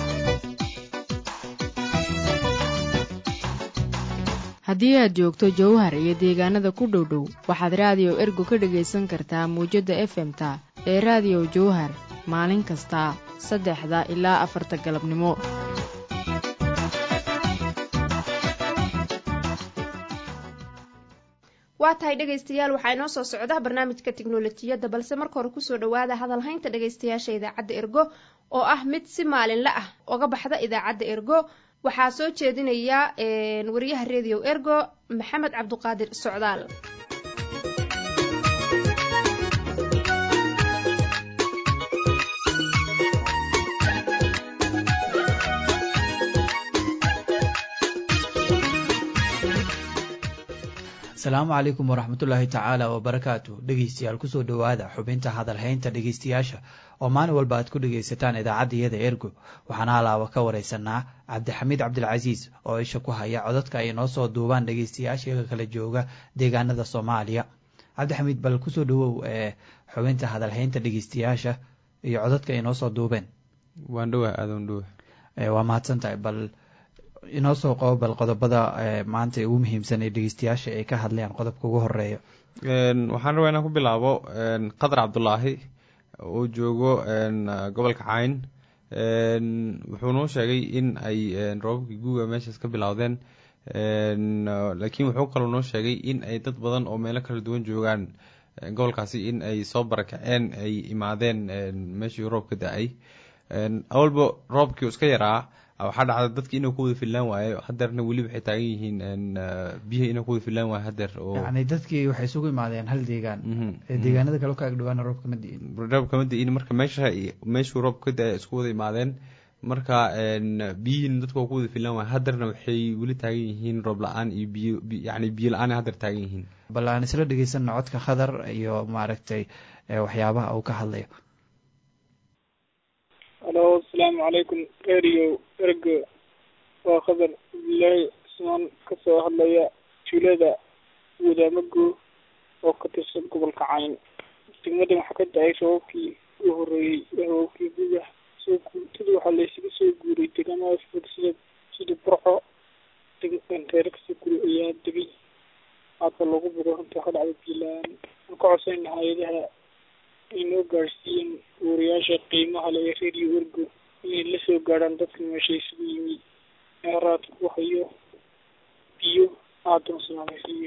haddii aad joogto jowhar iyo deegaanada ku dhow dhow waxaad raadiyo ergo ka dhagaysan kartaa muwjadda efemta ee raadiyo jowhar maalin kasta saddexda ilaa afarta galabnimo waa tahay dhegaystayaal waxaa inoo soo socda barnaamijka tiknolojiyadda balse marka hore kusoo dhawaada hadalhaynta dhegaystayaasha idaacadda ergo oo ah mid si maalinle ah oga baxda idaacadda ergo waxaa soo jeedinaya wariyaha redio ergo maxamed cabduqaadir socdaal asalaamu calaykum waraxmatullaahi tacaala wabarakaatu dhegeystayaal kusoo dhowaada xubinta hadalhaynta dhegeystayaasha oo maalin walba aad ku dhegaysataan idaacadda ergo waxaana alaaba ka wareysanaa cabdixamiid cabdilcasiis oo isha ku haya codadka ay noo soo duubaan dhegeystayaashiga kala jooga deegaanada soomaaliya cabdixamiid bal kusoo dhawow ee xubinta hadalhaynta dhegeystayaasha iyo codadka ay noo soo duubeen waan dhowah aadan dhowah waa mahadsan tahay bal inoo soo qobo bal qodobada maanta ugu muhiimsan ee dhegeystayaasha ay ka hadlayaan qodobka ugu horeeya waxaan rabaa inaan ku bilaabo qadar cabdulaahi uu joogo gobolka cayn wuxuu noo sheegay in ay roobabkii guuga meeshaas ka bilowdeen laakiin wuxuu kaloo noo sheegay in ay dad badan oo meelo kala duwan joogaan gobolkaasi in ay soo barakaceen ay imaadeen meeshii roobka da-ay awalba roobkii iska yaraa waxaa dhacda dadki inuu ku wada fillaan waayo hadeerna weli waxay taagan yihiin biyaha inuu ku wada fillaan waayo hadeer oo yani dadkii waxay isugu imaadeen hal deegaan deegaanada kale ka agdhawaana roob kama di'in roob kama di'in marka meesha meeshuu roob ka da-ay isku wada imaadeen marka biyihiina dadku waa ku wada fillaan waayo hadeerna waxay weli taagan yihiin roob la-aan iyo biyo yani biyo la-aan hadeer taagan yihiin bal aan isla dhegeysanno codka khadar iyo maaragtay waxyaabaha uu ka hadlayo alo asalaamu calaykum radio ergo waa khadar abdilaahi cusmaan kasoo hadlaya tuulada wadaamago oo ka tirsan gobolka cayn degmadan waxaa ka da-ay sababkii u horeeyey sababkii gudah soo guurtada waxaa laysaga soo guuray deegaamada fog sida sida burco reere kasoo guri ayaa degay aadka loogu bogo runta ka dhacda biilaan aan ka codsayna hay-adaha inoo gaadhsiiyeen wariyaasha qiimaha le ee radio ergo inay la soo gaadhaan dadka meesha isugu yimi meeraad ku hayo biyo aadama sanaameysiiyo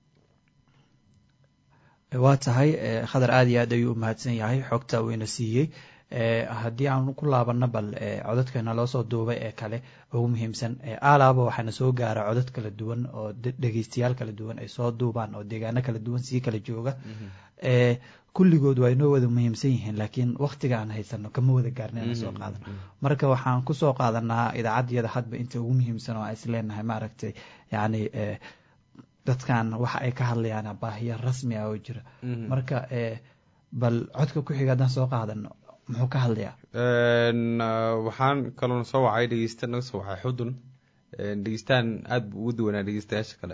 waa tahay khadar aada iyo aad ayuu umahadsan yahay xogta uu ina siiyey haddii aan ku laabano bal codadkana loo soo duubay ee kale ugu muhiimsan alaaba waxaana soo gaara codad kala duwan oo dhegeystayaal kala duwan ay soo duubaan oo deegaano kala duwan sii kala jooga kulligood waa inoo wada muhiimsan yihiin laakiin waktiga aan haysano kama wada gaarna inaan soo qaadano marka waxaan kusoo qaadanaa idaacaddiyada hadba inta ugu muhiimsan oo aan isleenahay maaragtay yani dadkan waxa ay ka hadlayaan baahiya rasmi ah oo jira marka bal codka ku xiga haddaan soo qaadano muxuu ka hadlayaa waxaan kaloona soo wacay dhegeysta naga soo wacay xudun dhegeystaan aada buu ugu duwanaa dhegeystayaasha kale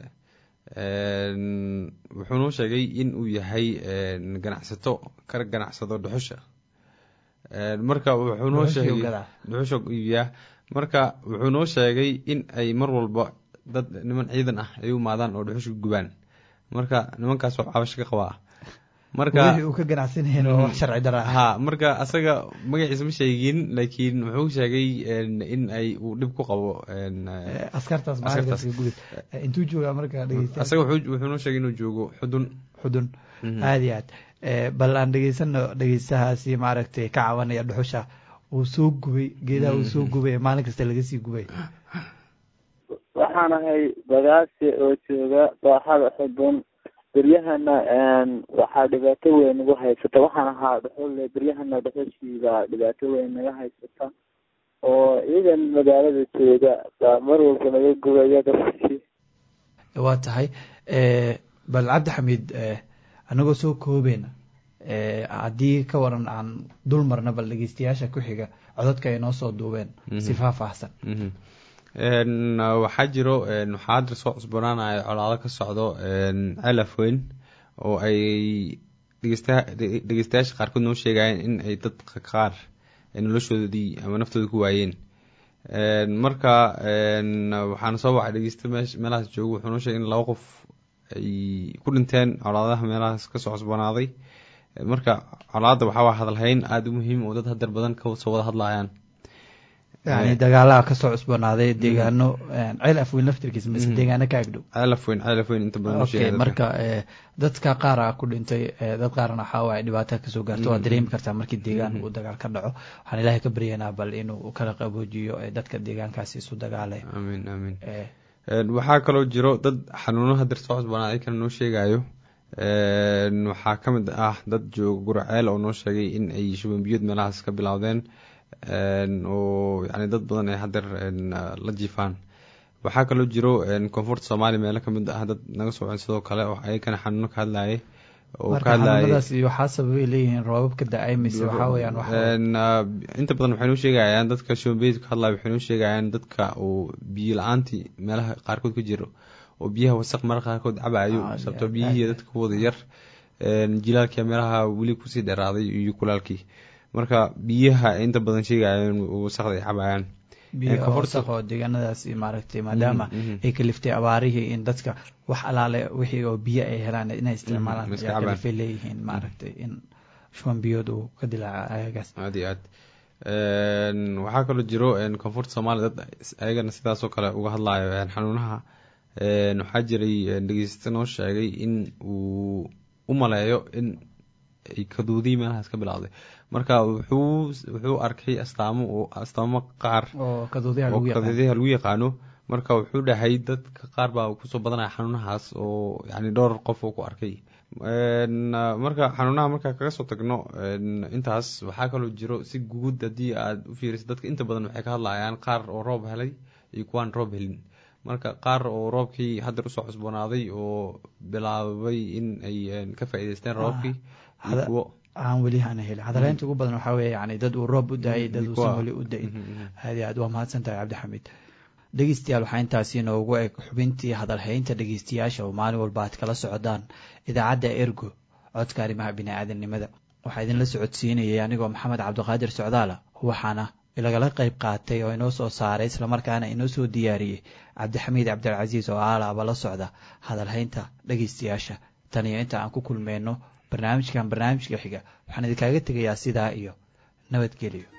wuxuu noo sheegay in uu yahay ganacsato ka ganacsado dhuxusha marka wuxuu noo sheegay dhuxusha iibiyaa marka wuxuu noo sheegay in ay mar walba dad niman ciidan ah ay u imaadaan oo dhuxusha gubaan marka nimankaas waa cabasho ka qabaa marka uu ka ganacsanayeen oo wax sharci dara ha marka asaga magaciisa ma sheegin laakiin wuxuu sheegay in ay uu dhib ku qabo askartaas maalinkaas gubid intuu joogaa marka dhegeysta asaga wuxuu noo sheegay inuu joogo xudun xudun aada iyo aad bal aan dhegeysano dhegeystahaasi maaragtay ka cabanaya dhuxusha uu soo gubay geedaha uu soo gubay ee maalin kasta laga sii gubay waxaan ahay bagaasi oo jooga dooxada xudun beryahana waxaa dhibaato weyn nagu haysata waxaan ahaa dhuxulle beryahana dhuxushiiba dhibaato weyn naga haysata oo iyagan magaalada jooga baa mar walba naga gubaya dhuxushii waa tahay bal cabdixamiid anagoo soo koobeyna haddii ka waran aan dul marna bal dhegeystayaasha ku xiga codadka ay noo soo duubeen si faahfaahsan waxaa jiro waxaa hadda soo cusbanaanaya colaado ka socdo celaf weyn oo ay dhegeystayaasha qaarkood noo sheegayeen in ay dad qaar noloshoodii ama naftooda ku waayeen marka waxaana soo wacay dhegeysta meelahaas joogo wuxuu noo sheegay in laba qof ay ku dhinteen colaadaha meelahaas kasoo cusbanaaday marka colaada waxaa waa hadalhayn aada u muhiim oo dad hadeer badan kasoo wada hadlayaan yani dagaalaha kasoo cusboonaaday deegaano ceel afweyn laftirkiisa mise deegaano ka agdhow ceel afweyn ceel afweyn inta badan okay marka dadka qaar a ku dhintay dad qaarna waxaa waaye dhibaato kasoo gaarto waa dareemi kartaa markii deegaan uu dagaal ka dhaco waxaan ilaahay ka baryaynaa bal inuu kala qaboojiyo dadka deegaankaasi isu dagaalay amiin amiin waxaa kaloo jiro dad xanuunaha dir soo cusboonaaday kana noo sheegayo waxaa ka mid ah dad jooga guraceel oo noo sheegay in ay shuban biyood meelahaas ka bilowdeen oo yani dad badan ay hadeer la jiifaan waxaa kaloo jiro koonfurta soomaaliya meelo kamid ah dad naga soo cen sidoo kale oo ayagana xanuuno ka hadlayay xanuunadaas waxaa sababay leeyihiin roobab ka da-ay mise waxaa weyaan inta badan waxay noo sheegayaan dadka shubanbiyod ka hadlaya waxay noo sheegayaan dadka uu biyo la-aantii meelaha qaarkood ka jiro oo biyaha wasaq mara qaarkood cabayo sababto biyihii dadka ku wada yar jilaalkia meelaha weli kusii dheeraaday iyo kulaalkii marka biyaha inta badan sheegayaan wasaqda ay cabayaan biyowasaq oo deegaanadaasi maaragtay maadaama ay kaliftay abaarihii in dadka wax alaale wixii oo biyo ay helaan inay isticmaalaan ayaa kalifay leeyihiin maaragtay in shuban biyood uu ka dilaaca ayagaas aad iyo aad waxaa kaloo jiro koonfurta soomaaliya dad ayagana sidaasoo kale uga hadlayo xanuunaha waxaa jiray dhegeysta noo sheegay in uu u maleeyo in ay kaduudiy meelahaas ka bilowday marka wuxuu wuxuu arkay astaamo astaamo qaar oo kaduudiyaha lagu yaqaano marka wuxuu dhahay dadka qaar baa kusoo badanaya xanuunahaas oo yani dhowr qof oo ku arkay marka xanuunaha markaa kaga soo tagno intaas waxaa kaloo jiro si guud haddii aad u fiiriso dadka inta badan waxay ka hadlayaan qaar oo roob helay iyo kuwaan roob helin marka qaar oo roobkii hadeer usoo cusboonaaday oo bilaabay in ay ka faa'iideysteen roobkii iyo kuwo aan weli hana helin hadaleynta ugu badan waxaa weeye yani dad uu roob u da-ay dad uusan weli u da-in aad iyo aad waa mahadsan tahay cabdixamiid dhegeystayaal waxaa intaasi inoogu eg xubintii hadalhaynta dhegeystayaasha oo maalin walba aad kala socdaan idaacadda ergo codka arrimaha bini-aadamnimada waxaa idinla socodsiinayay anigoo maxamed cabdiqaadir socdaala waxaana lagala qayb qaatay oo inoo soo saaray islamarkaana inoo soo diyaariyey cabdixamiid cabdilcasiis oo aalaaba la socda hadalhaynta dhegeystayaasha tan iyo inta aan ku kulmeyno barnaamijkan barnaamijka xiga waxaan idinkaaga tegayaa sidaa iyo nabadgelyo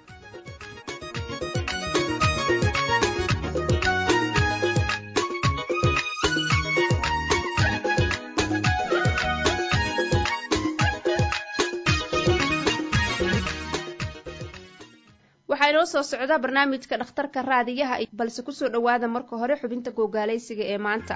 waxaa inoo soo socda barnaamijka dhakhtarka raadiyaha balse kusoo dhowaada marka hore xubinta googaalaysiga ee maanta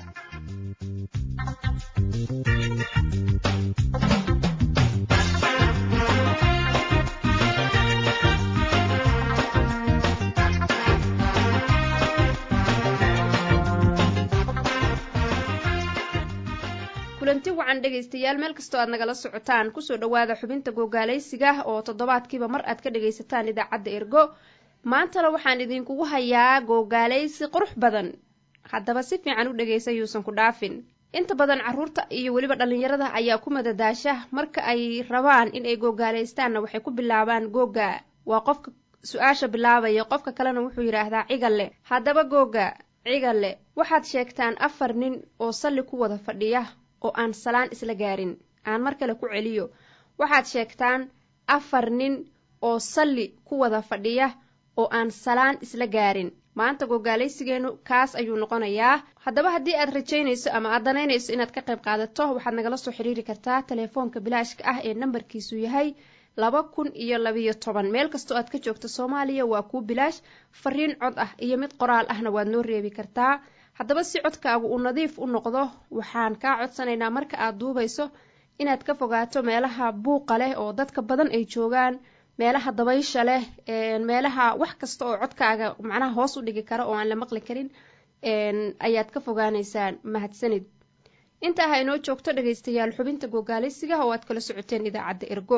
kulanti wacan dhegaystayaal meel kastoo aad nagala socotaan kusoo dhowaada xubinta googaalaysiga oo toddobaadkiiba mar aad ka dhagaysataan idaacadda ergo maantana waxaan idinkugu hayaa googaalaysi qurux badan haddaba si fiican u dhegaysa yuusan ku dhaafin inta badan carruurta iyo weliba dhallinyarada ayaa ku madadaasha marka ay rabaan in ay googaalaystaanna waxay ku bilaabaan googa waa qofka su-aasha bilaabaya qofka kalena wuxuu yidhaahdaa cigalle haddaba googa cigalle waxaad sheegtaan afar nin oo salli ku wada fadhiya oo aan salaan isla gaarin aan mar kale ku celiyo waxaad sheegtaan afar nin oo salli ku wada fadhiya oo aan salaan isla gaarin maanta gogaalaysigeenu kaas ayuu noqonayaa haddaba haddii aad rajaynayso ama aad danaynayso inaad ka qayb qaadato waxaad nagala soo xiriiri kartaa telefoonka bilaashka ah ee nambarkiisu yahay laba kun iyo labiyo toban meel kastoo aad ka joogto soomaaliya waa kuu bilaash fariin cod ah iyo mid qoraal ahna waad noo reebi kartaa haddaba si codkaagu uu nadiif u noqdo waxaan kaa codsanaynaa marka aad duubayso inaad ka fogaato meelaha buuqa leh oo dadka badan ay joogaan meelaha dabaysha leh meelaha wax kasta oo codkaaga macnaha hoos u dhigi kara oo aan la maqli karin ayaad ka fogaanaysaan mahadsanid intaa ha inoo joogto dhegaystayaal xubinta gogaalisiga oo aad kala socoteen idaacadda ergo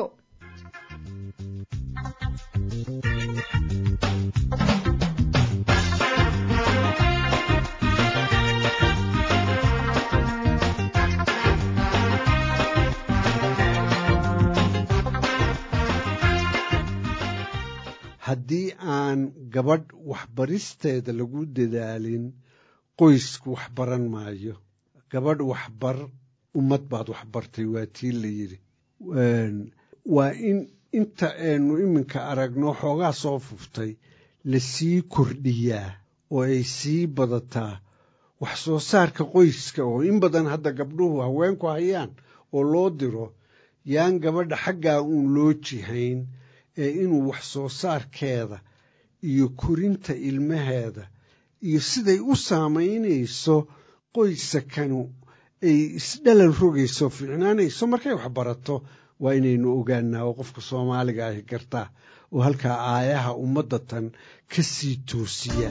haddii aan gabadh waxbaristeeda lagu dadaalin qoysku wax baran maayo gabadh waxbar ummad baad waxbartay waa tii la yidhi waa in inta aynu iminka aragno xoogaa soo fuftay la sii kordhiyaa oo ay sii badataa wax soo saarka qoyska oo in badan hadda gabdhuhu haweenku hayaan oo loo diro yaan gabadha xaggaa uun loo jihayn ee inuu wax soo saarkeeda iyo korinta ilmaheeda iyo siday u saamaynayso qoysakanu ay isdhalal rogayso fiicnaanayso markay wax barato waa inaynu ogaanaa oo qofka soomaaliga ahi gartaa oo halkaa aayaha ummadda tan ka sii toosiya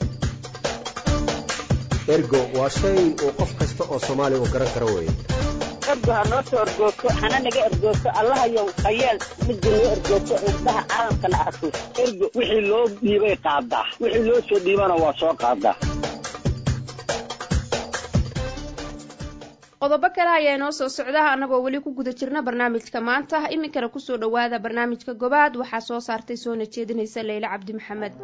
ergo waa shay uu qof kasta oo soomaaliya uu garan karo weeye ergo ha noo soo ergoogto hana naga ergoogto allahayow hayeel midda noo ergoogto indhaha caalamkana arko ergo wixii loo dhiibay qaadaa wixii loo soo dhiibana waa soo qaadaa qodobo kale ayaa inoo soo socda annagoo weli ku guda jirna barnaamijka maanta iminkana kusoo dhowaada barnaamijka gobaad waxaa soo saartay soona jeedinaysa leyle cabdi maxamed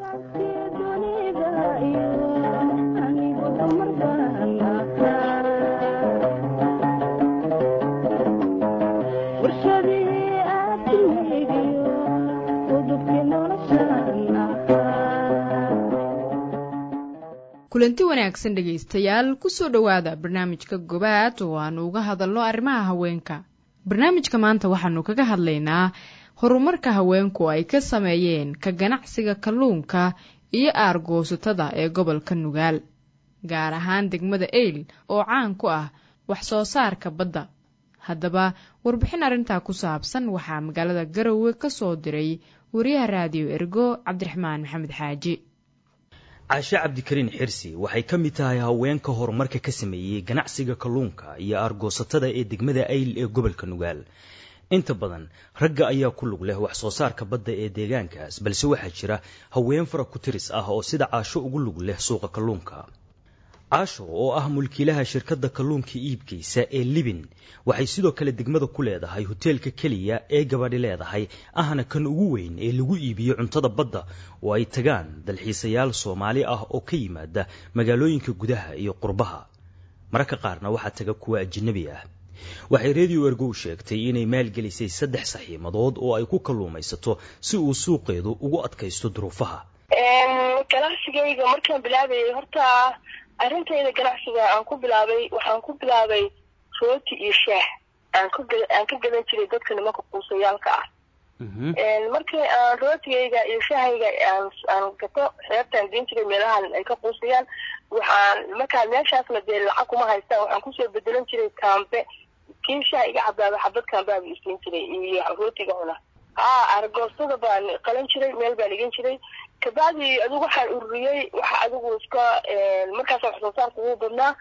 kulanti wanaagsan dhegaystayaal kusoo dhowaada barnaamijka gobaad oo aanu uga hadalno arrimaha haweenka barnaamijka maanta waxaanu kaga hadlaynaa horumarka haweenku ay ka sameeyeen ka ganacsiga kalluunka iyo aargoosatada ee gobolka nugaal gaar ahaan degmada eyl oo caan ku ah wax soo saarka badda haddaba warbixin arrintaa ku saabsan waxaa magaalada garowe ka soo diray wariyaha raadiyo ergo cabdiraxmaan maxamed xaaji caashe cabdikariin xirsi waxay ka mid tahay haweenka horumarka ka sameeyey ganacsiga kalluunka iyo aargoosatada ee degmada ayl ee gobolka nugaal inta badan ragga ayaa ku lug leh wax soo saarka badda ee deegaankaas balse waxaa jira haween fara ku tiris ah oo sida caasho ugu lug leh suuqa kalluunka caasho oo ah mulkiilaha shirkadda kalluunka iibgeysa ee libin waxay sidoo kale degmada ku leedahay hoteelka keliya ee gabadhi leedahay ahna kan ugu weyn ee lagu iibiyo cuntada badda oo ay tagaan dalxiisayaal soomaali ah oo ka yimaada magaalooyinka gudaha iyo qurbaha mararka qaarna waxaa taga kuwa ajanabi ah waxay redio ergow sheegtay inay maalgelisay saddex saxiimadood oo ay ku kalluumaysato si uu suuqeedu ugu adkaysto duruufaha ganacsigayga markaan bilaabayay horta arrintayda ganacsiga aan ku bilaabay waxaan ku bilaabay rooti iyo shaah aan ka aan ka gadan jiray dadka nimanka quusayaalka ah markii aan rootigayga iyo shaahayga aan aan gato xeebtaan geen jiray meelahan ay ka quusayaan waxaan markaa meeshaasna dee lacag kuma haystaan waxaan kusoo bedelan jiray kaambe kii shaah iga cabaaba xabad kaambeaba isiin jiray iyo rootiga cuna haa argoostada baan qalan jiray meel baan igan jiray kabacdi adigu waxaan ururiyey waxa adigu iska markaas wax soo saarka ugu badnaa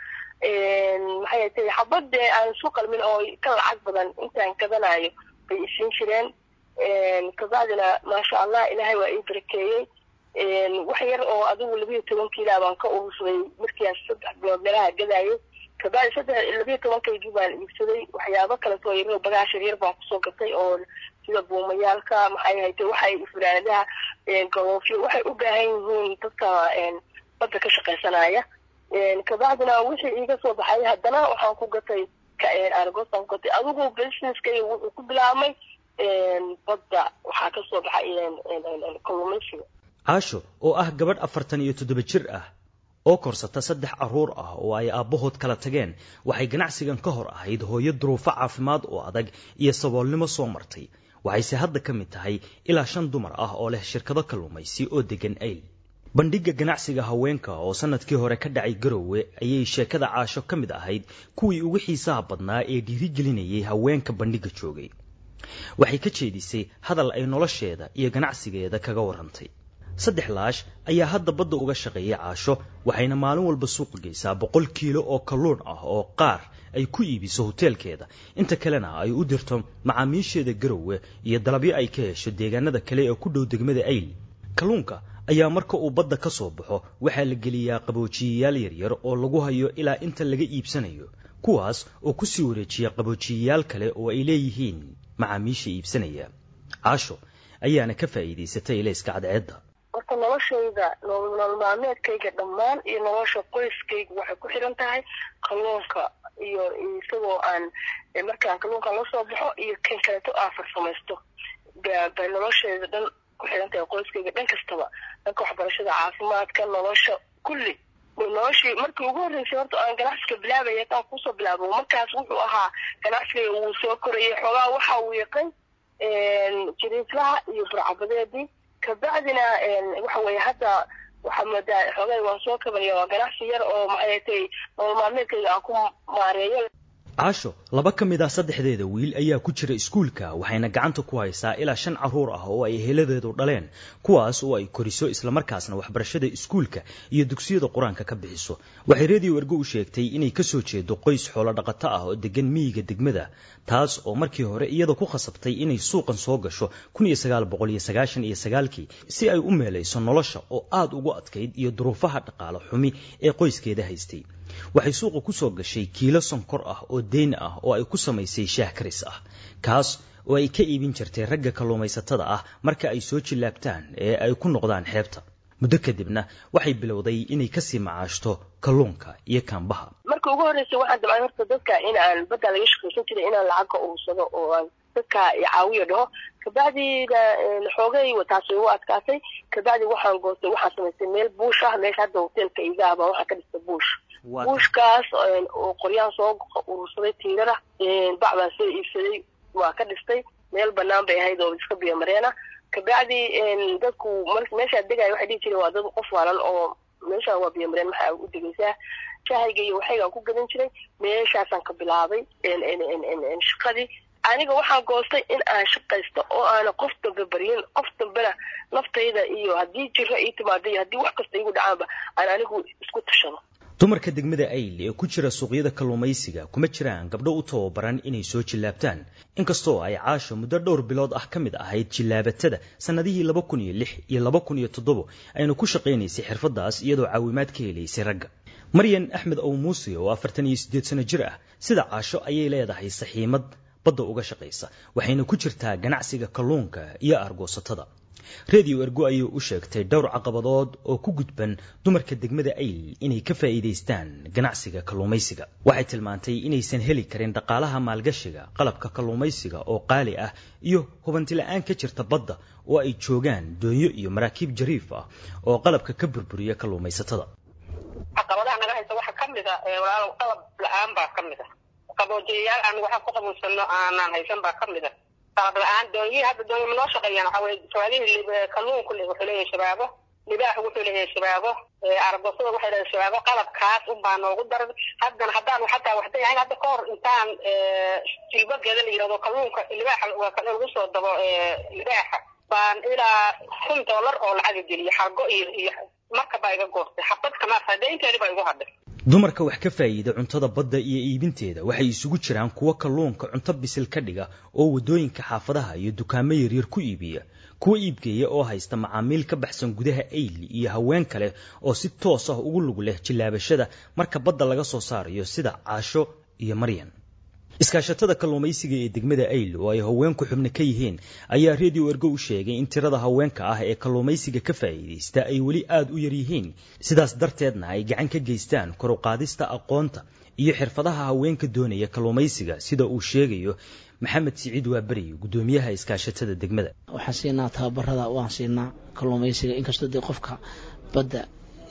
maxay tahay xabad dee aan isu qalmin oo ka lacag badan intaan gadanayo bay isiin jireen kabacdina maasha allah ilaahay waa ii barakeeyey wax yar oo adigu labiyo toban kiila baan ka urursaday markiiaan saddex bilood meelaha gadaayo kabacdi saddex labiyo tobankaygii baan iibsaday waxyaabo kaleto yar bagaashar yar baan kusoo gatay oo sida buumayaalka maxay hayte waxay fulaanadaha galoofyo waxay u baahan yihiin dadka badda ka shaqaysanaya kabacdina wixii iiga soo baxay haddana waxaan ku gatay argosaan ku gatay adigu businesskay wuxuu ku bilaabmay badda waxaa ka soo baxay kalluumaysiga caasho oo ah gabadh afartan iyo toddoba jir ah oo korsata saddex carruur ah oo ay aabbahood kala tageen waxay ganacsigan ka hor ahayd hooyo duruufo caafimaad oo adag iyo saboolnimo soo martay waxayse hadda ka mid tahay ilaa shan dumar ah oo leh shirkado kalluumaysi oo degan ayl bandhigga ganacsiga haweenka oo sannadkii hore ka dhacay garowe ayay sheekada caasho ka mid ahayd kuwii ugu xiisaha badnaa ee dhiirigelinayay haweenka bandhigga joogay waxay ka jeedisay hadal ay nolosheeda iyo ganacsigeeda kaga warrantay saddex laash ayaa hadda badda uga shaqeeyay caasho waxayna maalin walba suuqa geysaa boqol kiilo oo kalluun ah oo qaar ay ku iibiso hoteelkeeda inta kalena ay u dirto macaamiisheeda garowe iyo dalabyo ay ka hesho deegaanada kale ee ku dhow degmada ayl kalluunka ayaa marka uu badda ka soo baxo waxaa la geliyaa qaboojiyayaal yaryar oo lagu hayo ilaa inta laga iibsanayo kuwaas oo ku sii wareejiya qaboojiyayaal kale oo ay leeyihiin macaamiisha iibsanaya caasho ayaana ka faa'iidaysatay ilayska cadceedda horta noloshayda nolol maalmeedkayga dhammaan iyo nolosha qoyskayga waxay ku xiran tahay kalluunka iyo isagoo aan markaan kalluunka la soo baxo iyo kan kaleeto aan farsamaysto bay noloshayda dhan ku xiran tahay qoyskayga dhan kastaba dhanka waxbarashada caafimaadka nolosha kulli noloshii markii ugu horreysay horta aan ganacsiga bilaabaya taan kusoo bilaabo markaas wuxuu ahaa ganacsiga wuu soo korayay xoogaa waxa uu yaqan jiriislaha iyo burcabadeedii kabacdina waxa weeye hadda waxaa moodaa xoogay waan soo kabanaya waa ganacsi yar oo maxay tay nolol maalmeedkayga aan ku maareeyo caasho laba ka mid ah saddexdeeda wiil ayaa ku jira iskuulka waxayna gacanta ku haysaa ilaa shan carruur ah oo ay heladeedu dhaleen kuwaas oo ay koriso islamarkaasna waxbarashada iskuulka iyo dugsiyada qur-aanka ka bixiso waxay reediyo ergo u sheegtay inay kasoo jeedo qoys xoolo dhaqato ah oo degan miyiga degmada taas oo markii hore iyada ku khasabtay inay suuqan soo gasho kii si ay u meelayso nolosha oo aad ugu adkayd iyo duruufaha dhaqaale xumi ee qoyskeeda haystay waxay suuqa ku soo gashay kiilo sonkor ah oo deyn ah oo ay ku samaysay shaah karis ah kaas oo ay ka iibin jirtay ragga kalluumaysatada ah marka ay soo jillaabtaan ee ay ku noqdaan xeebta muddo kadibna waxay bilowday inay kasii macaashto kalluunka iyo kaambaha marka ugu horreysay waxaan damcay horta dadka in aan badda laga shaqaysan jiray inaan lacag ka urursado oo aan dadka caawiyo dhaho kabacdina xoogay taas way u adkaatay kabacdi waxaan goostay waxaan samaystay meel buush ah meesha hadda hoteelka iga ah baa waxaan ka dhistay buush buushkaas oo qoryaan soo urursaday tiirada bac baan soo iibsaday waa ka dhistay meel banaan bay ahayd oo iska biyo mareena kabacdi dadku meeshaa degaya waxay dhihi jireen waa dad qof waalan oo meeshaan waa biyo mareen maxaa u degaysaa shahayga iyo waxaygaan ku gadan jiray meeshaasaan ka bilaabay shaqadii aniga waxaan goostay in aan shaqaysto oo aana qof dambe baryin qof dambena naftayda iyo haddii jiro ii timaado iyo haddii wax kasta igu dhacaanba aan anigu isku tashado dumarka degmada ayl ee ku jira suuqyada kalluumaysiga kuma jiraan gabdho u tababaran inay soo jillaabtaan inkastoo ay caasho muddo dhowr bilood ah ka mid ahayd jillaabatada sannadihii laba kun iyo lix iyo laba kun iyo toddobo ayna ku shaqaynaysay xirfaddaas iyadoo caawimaad ka helaysay ragga maryan axmed ow muuse oo afartan iyo siddeed sano jir ah sida caasho ayay leedahay saxiimad badda uga shaqaysa waxayna ku jirtaa ganacsiga kalluunka iyo aargoosatada redio ergo ayay u sheegtay dhowr caqabadood oo ku gudban dumarka degmada ayl inay ka faa'iidaystaan ganacsiga kalluumaysiga waxay tilmaantay inaysan heli karin dhaqaalaha maalgashiga qalabka kalluumaysiga oo qaali ah iyo hubantila'aan ka jirta badda oo ay joogaan doonyo iyo maraakiib jariif ah oo qalabka ka burburiya kalluumaysatada caqabadaha naga haysta waxaa ka mid a walaalow qalab la-aan baa ka mid a qaboojiyayaal aan waxaan ku qabuursano aanaan haysan baa ka mid a qalab la-aan doonyihi hadda doonyo ma noo shaqeeyaan waxaa weye jawaadihii kalluunku wuxuu leeyahay shabaabo libaaxu wuxuu leeyahay shabaabo aragosada waxay leedahay shabaabo qalabkaas unbaa noogu daran haddana haddaan xataa waxday ahayn hadda kahor intaan jilbageeda la yirahdo kalluunka libaaxa lagu soo dabo libaaxa baan ilaa kun dollar oo lacaga geliya xargo iyo iyo marka baa iga goostay xabad kama faaday inteedi baa igu hadhay dumarka wax ka faa'iida cuntada badda iyo iibinteeda waxay isugu jiraan kuwa kalluunka cunto bisil ka dhiga oo waddooyinka xaafadaha iyo dukaamo yaryar ku iibiya kuwa iibgeeya oo haysta macaamiil ka baxsan gudaha ayl iyo haween kale oo si toos ah ugu lug leh jillaabashada marka badda laga soo saarayo sida caasho iyo maryan iskaashatada kalluumaysiga ee degmada ayl oo ay haweenku xubno ka yihiin ayaa redio ergo u sheegay in tirada haweenka ah ee kalluumaysiga ka faa'iidaysta ay weli aad u yar yihiin sidaas darteedna ay gacan ka geystaan kor u qaadista aqoonta iyo xirfadaha haweenka doonaya kalluumaysiga sida uu sheegayo maxamed siciid waaberi gudoomiyaha iskaashatada degmada waxaan siinaa tababarada waan siinaa kalluumaysiga inkastoo dee qofka badda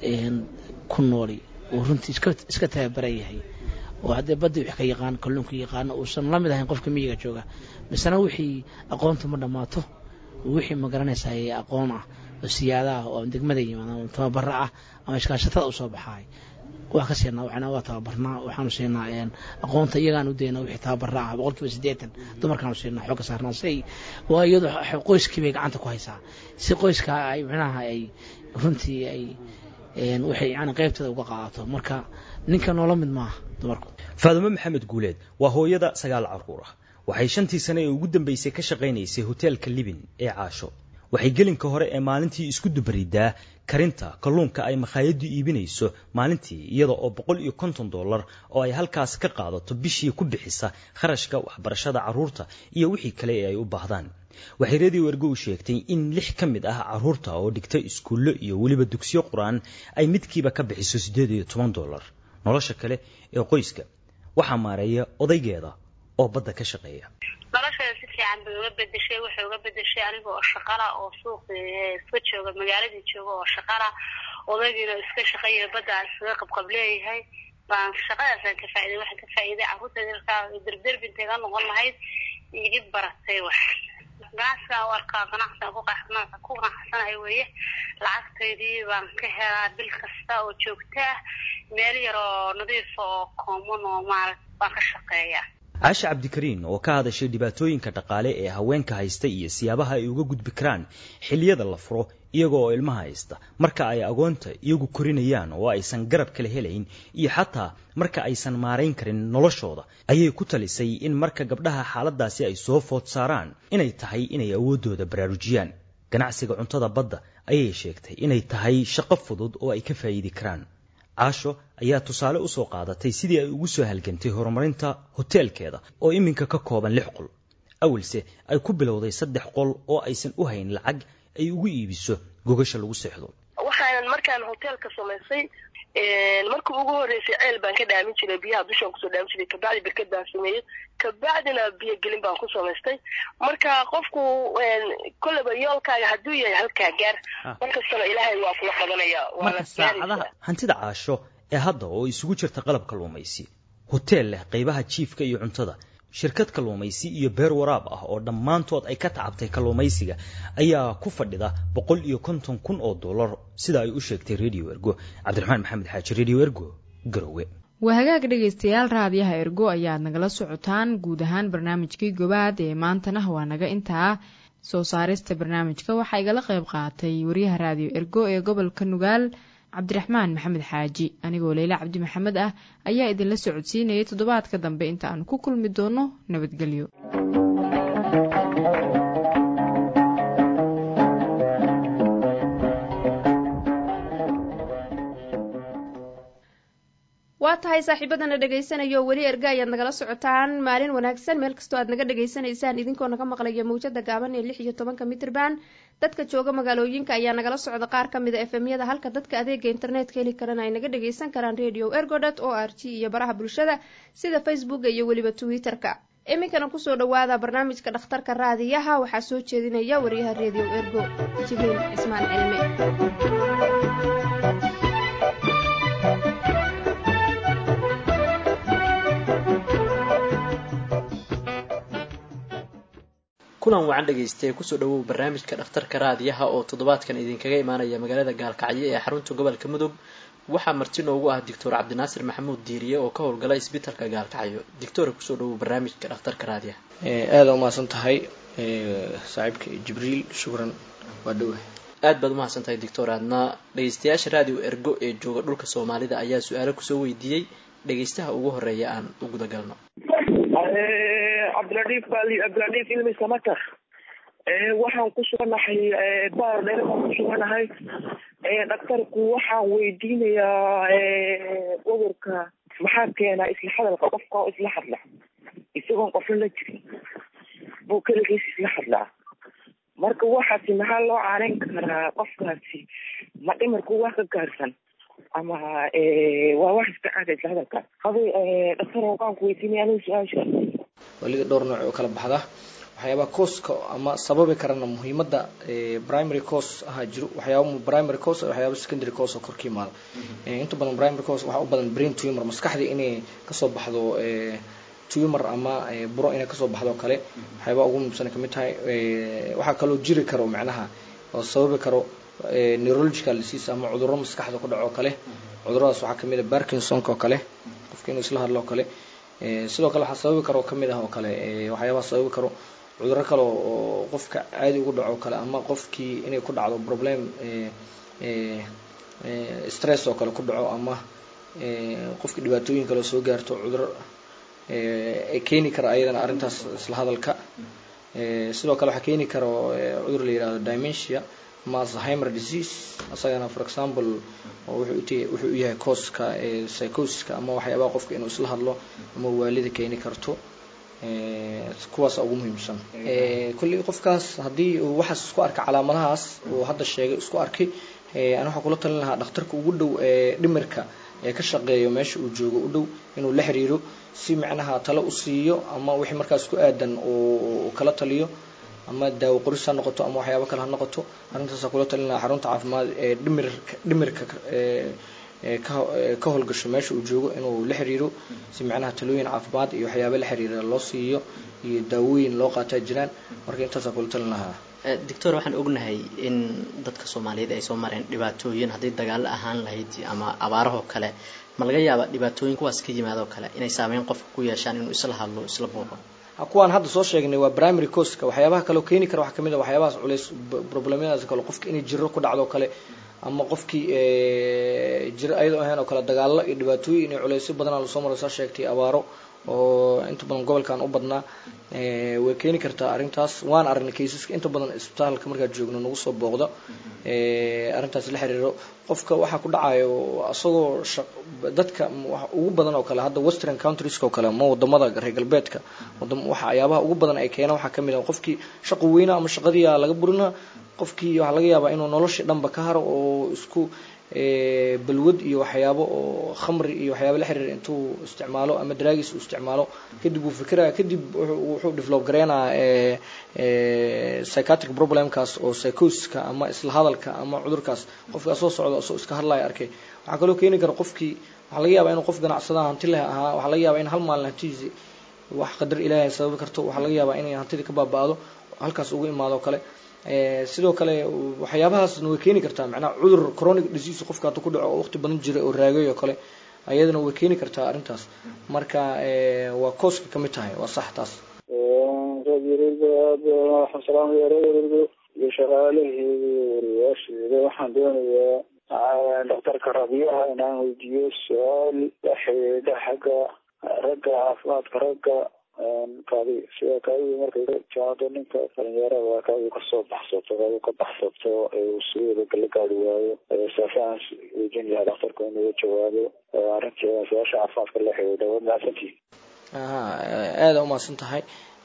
ku nooli uu runtii iska tababaran yahay oo haddee baddi wix ka yaqaan kalluunka yaqaano uusan la mid ahayn qofka miyiga jooga misena wixii aqoontu ma dhammaato wixii ma garanaysaa aqoon ah oo siyaada ah oo degmada yimaada ama tababaro ah ama iskaashatada u soo baxaay waa ka siinaa waxna waa tababarnaa waxaanu siinaa aqoonta iyagaan u daynaa wixii tababara ah boqolkiiba siddeetan dumarkaanu siinaa xooga saarnaa si ay waa iyadu qoyskii bay gacanta ku haysaa si qoyska ay micnaha ay runtii ay waxay yani qaybteeda uga qaadato marka ninka noola mid maaha dumarku faadumo maxamed guuleed waa hooyada sagaal carruur ah waxay shantii sane ee ugu dambaysay ka shaqaynaysay hoteelka libin ee caasho waxay gelinka hore ee maalintii isku dubaridaa karinta kalluunka ay makhaayaddu iibinayso maalintii iyada oo boqol iyo konton dollar oo ay halkaas ka qaadato bishii ku bixisa kharashka waxbarashada carruurta iyo wixii kale ee ay u baahdaan waxay redio ergo u sheegtay in lix ka mid ah carruurta oo dhigta iskuullo iyo weliba dugsiyo qur-aan ay midkiiba ka bixiso siddeed iyo toban dollar nolosha kale ee qoyska waxaa maareeya odaygeeda oo badda ka shaqeeya nolosheeda si fiican fiican bay uga bedeshay waxay uga bedeshay aniga oo shaqala oo suuqi iska jooga magaaladii jooga oo shaqala odaygiina iska shaqeeya badda aan iskaga qabqab leeyahay baan shaqadaasaan ka faa'iday waxaan ka faa'iiday carruurteeda markaa derderbi intayga noqon lahayd igi baratay wax ganacsigaan u arkaa ganacsigaan ku qanac- ku qanacsanahay weeye lacagtaydii baan ka helaa bil kasta oo joogto ah meel yar oo nadiif oo common oo maaragt baan ka shaqeeyaa caasha cabdikariin oo ka hadashay dhibaatooyinka dhaqaale ee haweenka haysta iyo siyaabaha ay uga gudbi karaan xilliyada la furo iyaga oo ilmaha haysta marka ay agoonta iyagu korinayaan oo aysan garab kala helayn iyo xataa marka aysan maarayn karin noloshooda ayay ku talisay in marka gabdhaha xaaladaasi ay soo food saaraan inay tahay inay awooddooda baraarujiyaan ganacsiga cuntada badda ayay sheegtay inay tahay shaqo fudud oo ay ka faa'iidi karaan caasho ayaa tusaale u soo qaadatay sidii ay ugu soo halgantay horumarinta hoteelkeeda oo iminka ka kooban lix qol awalse ay ku bilowday saddex qol oo aysan u hayn lacag ay ugu iibiso gogasha lagu seexdo waxaanan markaan hoteelka samaysay markii ugu horeysay ceel baan ka dhaamin jiray biyaha dushaan kusoo dhaamin jiray kabacdi berked baan sameeyey kabacdina biyo gelin baan ku samaystay marka qofku kolleyba yoolkaaga hadduu yahay halkaa gaar markastana ilaahay waa kula qabanaya waana saacadaha hantida caasho ee hadda oo isugu jirta qalab kalluumaysi hoteel leh qaybaha jiifka iyo cuntada shirkad kalluumaysi iyo beer waraab ah oo dhammaantood ay ka tacabtay kalluumaysiga ayaa ku fadhida boqol iyo konton kun oo dollar sida ay u sheegtay radio ergo cabdiraxmaan maxamed xaaji radio ergo garowe waa hagaag dhegaystayaal raadiyaha ergo ayaad nagala socotaan guud ahaan barnaamijkii gobaad ee maantana waa naga intaa soo saarista barnaamijka waxaa igala qayb qaatay wariyaha raadiyo ergo ee gobolka nugaal cabdiraxmaan maxamed xaaji anigoo leyle cabdi maxamed ah ayaa idinla socodsiinayay toddobaadka dambe inta aanu ku kulmi doono nabadgelyo waa tahay saaxiibadana dhegaysanaya oo weli erga ayaad nagala socotaan maalin wanaagsan meel kastoo aad naga dhagaysanaysaan idinkoo naga maqlaya mawjada gaaban ee lix iyo tobanka mitrban dadka jooga magaalooyinka ayaa nagala socda qaar ka mida efemyada halka dadka adeega internetka heli karana ay naga dhagaysan karaan radio ergodot o r t iyo baraha bulshada sida facebooka iyo weliba twitter-ka iminkana kusoo dhawaada barnaamijka dhakhtarka raadiyaha waxaa soo jeedinaya wariyaha radio ergo jibriil cismaan cilme kulan wacan dhagaystay kusoo dhawow barnaamijka dhakhtarka raadiyaha oo toddobaadkan idinkaga imaanaya magaalada gaalkacyo ee xarunta gobolka mudug waxaa marti noogu ah doctor cabdinaasir maxamuud diiriye oo ka howlgala isbitalka gaalkacyo doctora kusoo dhawow barnaamijka dhakhtarka raadiyaha aada umahadsan tahay saaxiibka jibriil shukran waa dhowa aad baad umahadsan tahay doctor aadna dhagaystayaasha raadiyo ergo ee jooga dhulka soomaalida ayaa su-aalo kusoo weydiiyey dhagaystaha ugu horeeya aan u gudagalno cabdiladhiif cabdiladhiif ilmi samatar waxaan ku suganahay baar dheer baan ku suganahay dhaktarku waxaan weydiinayaa cudurka maxaa keenaa isla hadalka qofka oo isla hadla isagoon qofna la jirin buu keligiis isla hadlaa marka waxaasi maxaa loo caanayn karaa qofkaasi ma dhimarku wax ka gaarsan ama waa wax iska caada isla hadalka hadi dhaktar waxaan ku weydiinaya anigu su-aasha waliga dhowr nooc oo kala baxda waxyaabaha cooska ama sababi karana muhiimada primary cause ahaa jiro waxyaaba primary cause waxyaaba secondary cause oo korka yimaada inta badan primary cause waxaa u badan brain tumor maskaxdii inay kasoo baxdo tumor ama buro inay kasoo baxdo kale waxyaaba ugu muhiimsan kamid tahay waxaa kaloo jiri karo macnaha oo sababi karo neurological disease ama cudurro maskaxda ku dhaco kale cuduradaas waxaa kamid ah parkinsonka oo kale qofka inuu isla hadlo oo kale sidoo kale waxaa sababi karo kamid ah oo kale waxyaabaha sababi karo cudurro kale oo qofka caadi ugu dhaco kale ama qofkii inay ku dhacdo problem stress oo kale ku dhaco ama qofkii dhibaatooyin kale soo gaarto cudurro ay keeni kara ayadana arrintaas isla hadalka sidoo kale waxaa keeni karo cudur la yihahdo dimensia ama alzheimer disease asagana for example wuxuu u yahay cooska psychosiska ama waxyaabaha qofka inuu isla hadlo ama waalida keeni karto kuwaasa ugu muhiimsan kulley qofkaas haddii uu waxaas isku arkay calaamadahaas uu hadda sheegay isku arkay ana waxaa kula talin lahaa dhakhtarka ugu dhow ee dhimirka ee ka shaqeeyo meesha uu joogo u dhow inuu la xiriiro si macnaha talo u siiyo ama wixii markaas ku aadan uu kala taliyo ama daawo qoris ha noqoto ama waxyaabo kale ha noqoto arrintaasa kula talin lahaa xarunta caafimaad ee dhimirka dhimirka ka howlgasho meesha uu joogo inuu la xiriiro si macnaha talooyin caafimaad iyo waxyaaba la xiriira loo siiyo iyo daawooyin loo qaataa jiraan marka intaasa kula talin lahaa doctor waxaan ognahay in dadka soomaaliyeed ay soo mareen dhibaatooyin haddii dagaalo ahaan lahayd ama abaarahoo kale ma laga yaaba dhibaatooyin kuwaas ka yimaadoo kale inay saameyn qofka ku yeeshaan inuu isla hadlo isla booqo kuwaan hadda soo sheegnay waa primary coska waxyaabaha kaleo keeni kara waxaa kamid a waxyaabahaas culays problemyadaas kale qofka inay jiro ku dhacdo kale ama qofkii jiro ayadoo ahayn oo kale dagaalo iyo dhibaatooyin iyo culaysyo badanaa lasoo maro saa sheegtay abaaro oo inta badan gobolkan u badnaa way keeni kartaa arrintaas waan aragnay kaysaska inta badan isbitaalka markaa joogno nagu soo booqda arrintaas la xiriiro qofka waxaa ku dhacayo isagoo dadka ugu badan oo kale hadda western countries oo kale ama wadamada reer galbeedka waxyaabaha ugu badan ay keena waxaa kamid ah qofkii shaqo weyna ama shaqadiia laga burina qofkii waxaa laga yaabaa inuu noloshii dhanba ka haro oo isku balwad iyo waxyaabo oo khamri iyo waxyaaba la xiriira intuu isticmaalo ama daraagis uu isticmaalo kadib uu fikiraya kadib wuxuu develop gareynaya psychiatric problemkaas oo psychoska ama isla hadalka ama cudurkaas qofkaa soo socda isoo iska hadlaya arkay waxaa kaloo keeni kara qofkii waxaa laga yaabaa inuu qof ganacsada hanti leh ahaa waxaa laga yaabaa in hal maalin hantidiisi wax qadar ilaahay sababi karto waxaa laga yaabaa inay hantidii ka baaba-do halkaas ugu imaado kale sidoo kale waxyaabahaasna way keeni kartaa macnaha cudur chronic disease qofka hadda ku dhaco oo waqti badan jira oo raagay oo kale ayadana way keeni kartaa arrintaas marka waa kooska kamid tahay waa sax taas waxaan salaamaya reerdo iyo shaqaalaheeda wariyaasheeda waxaan doonayaa dhakhtarka rabiyaha inaan weydiiyo su-aal la xidhiidha xagga ragga caafimaadka ragga kaadi sida kaadidu markay ka timaado ninka dhalinyarada kaadidu kasoo baxsato kaadidu ka baxsato uu sideeda la gaari waayo saafaan weydiin lahaa dhakhtarku inuu jawaabo arrinteeda su-aasha caafimaadka la xidhiidha waad mahadsantihi aha aada umahadsan tahay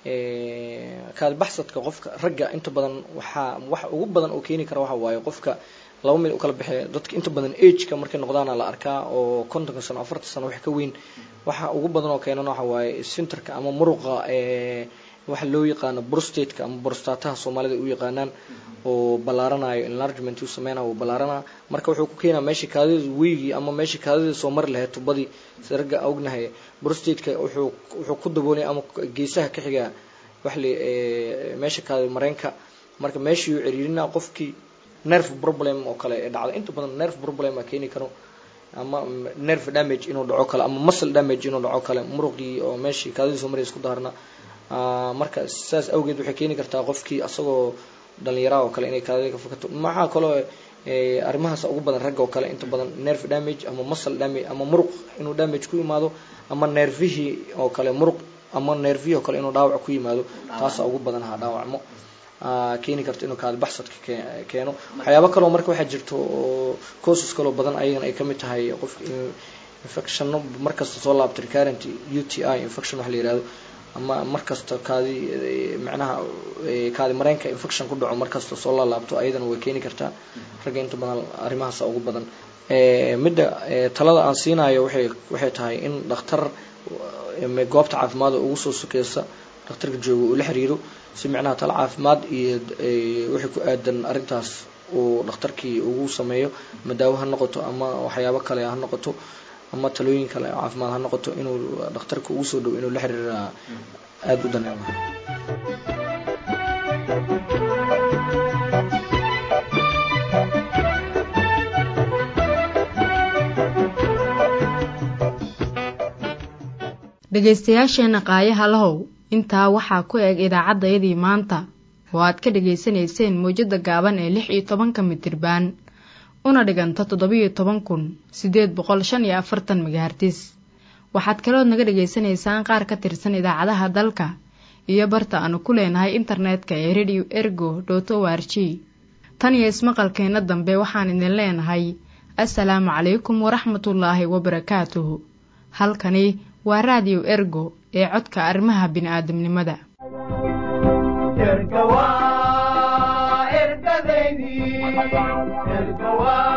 kaadi baxsadka qofka ragga inta badan waxaa waxa ugu badan oo keeni kara waxa waaye qofka laba mid u kala baxee dadka inta badan ageka markay noqdaana la arkaa oo kontonka sano afartan sano wax ka weyn waxa ugu badan oo keenan waxa waaye sinterka ama muruqa waxa loo yaqaano brostateka ama brostataha soomaalida u yaqaanaan oo ballaaranayo enlargement uu sameynayo uu ballaaranaa marka wuxuu ku keenaa meeshii kaadida weygii ama meeshii kaadida soo mari lahayd tubadii si ragga ognahay brostateka wuxuu wuxuu ku daboolay ama geesaha ka xigaa wax le meesha kaadi mareenka marka meeshii uu ciriirinaa qofkii nerve problem oo kale ee dhacda inta badan nerve problem a keeni karo ama nerve damage inuu dhaco kale ama muscle damage inuu dhaco kale muruqii oo meeshii kaadidii soo maraya isku daarna marka saas awgeed waxay keeni kartaa qofkii asagoo dhalinyaraha oo kale inay kaadida ka fokato maxaa kaloo arrimahaas ugu badan ragga oo kale inta badan nerve damage ama muscle damage ama muruq inuu damage ku yimaado ama nervihii oo kale muruq ama nervihii oo kale inuu dhaawac ku yimaado taasa ugu badan ha dhaawacmo keeni karto inuu kaadi baxsadka keeno waxyaabo kaloo marka waxaa jirto oo courses kaloo badan ayagana ay kamid tahay qofka infectionno markasta soo laabta recurrent u t i infection waxa la yihahdo ama markasta kaadi macnaha kaadi mareenka infection ku dhaco markasta soo laalaabto ayadana way keeni kartaa ragga inta badan arrimahaasa ugu badan midda talada aan siinayo waxay waxay tahay in dhakhtar goobta caafimaad ugu soo sokeysa dhakhtarka jooga uu la xiriiro si micnaha tala caafimaad iyo wixii ku aadan arrintaas uu dhakhtarkii ugu sameeyo ama daawo ha noqoto ama waxyaabo kale ha noqoto ama talooyin kale caafimaad ha noqoto inuu dhakhtarka ugu soo dhow inuu la xiriira aada u daneema dhegaystayaasheenna qaayaha lahow intaa waxaa ku eg idaacaddayadii maanta oo aad ka dhegaysanayseen mawjadda gaaban ee lix iyo tobanka mitirbaan una dhiganta toddobiyo toban kun siddeed boqol shan iyo afartan megahartis waxaad kalood naga dhegaysanaysaan qaar ka tirsan idaacadaha dalka iyo barta aanu ku leenahay internetka ee radio ergo dot o r g tan iyo ismaqalkeenna dambe waxaan idin leenahay assalaamu calaykum waraxmatullaahi wabarakaatuhu halkani waa raadiyo ergo ee codka arrimaha bini'aadamnimada erga waa ergadaydii erga waa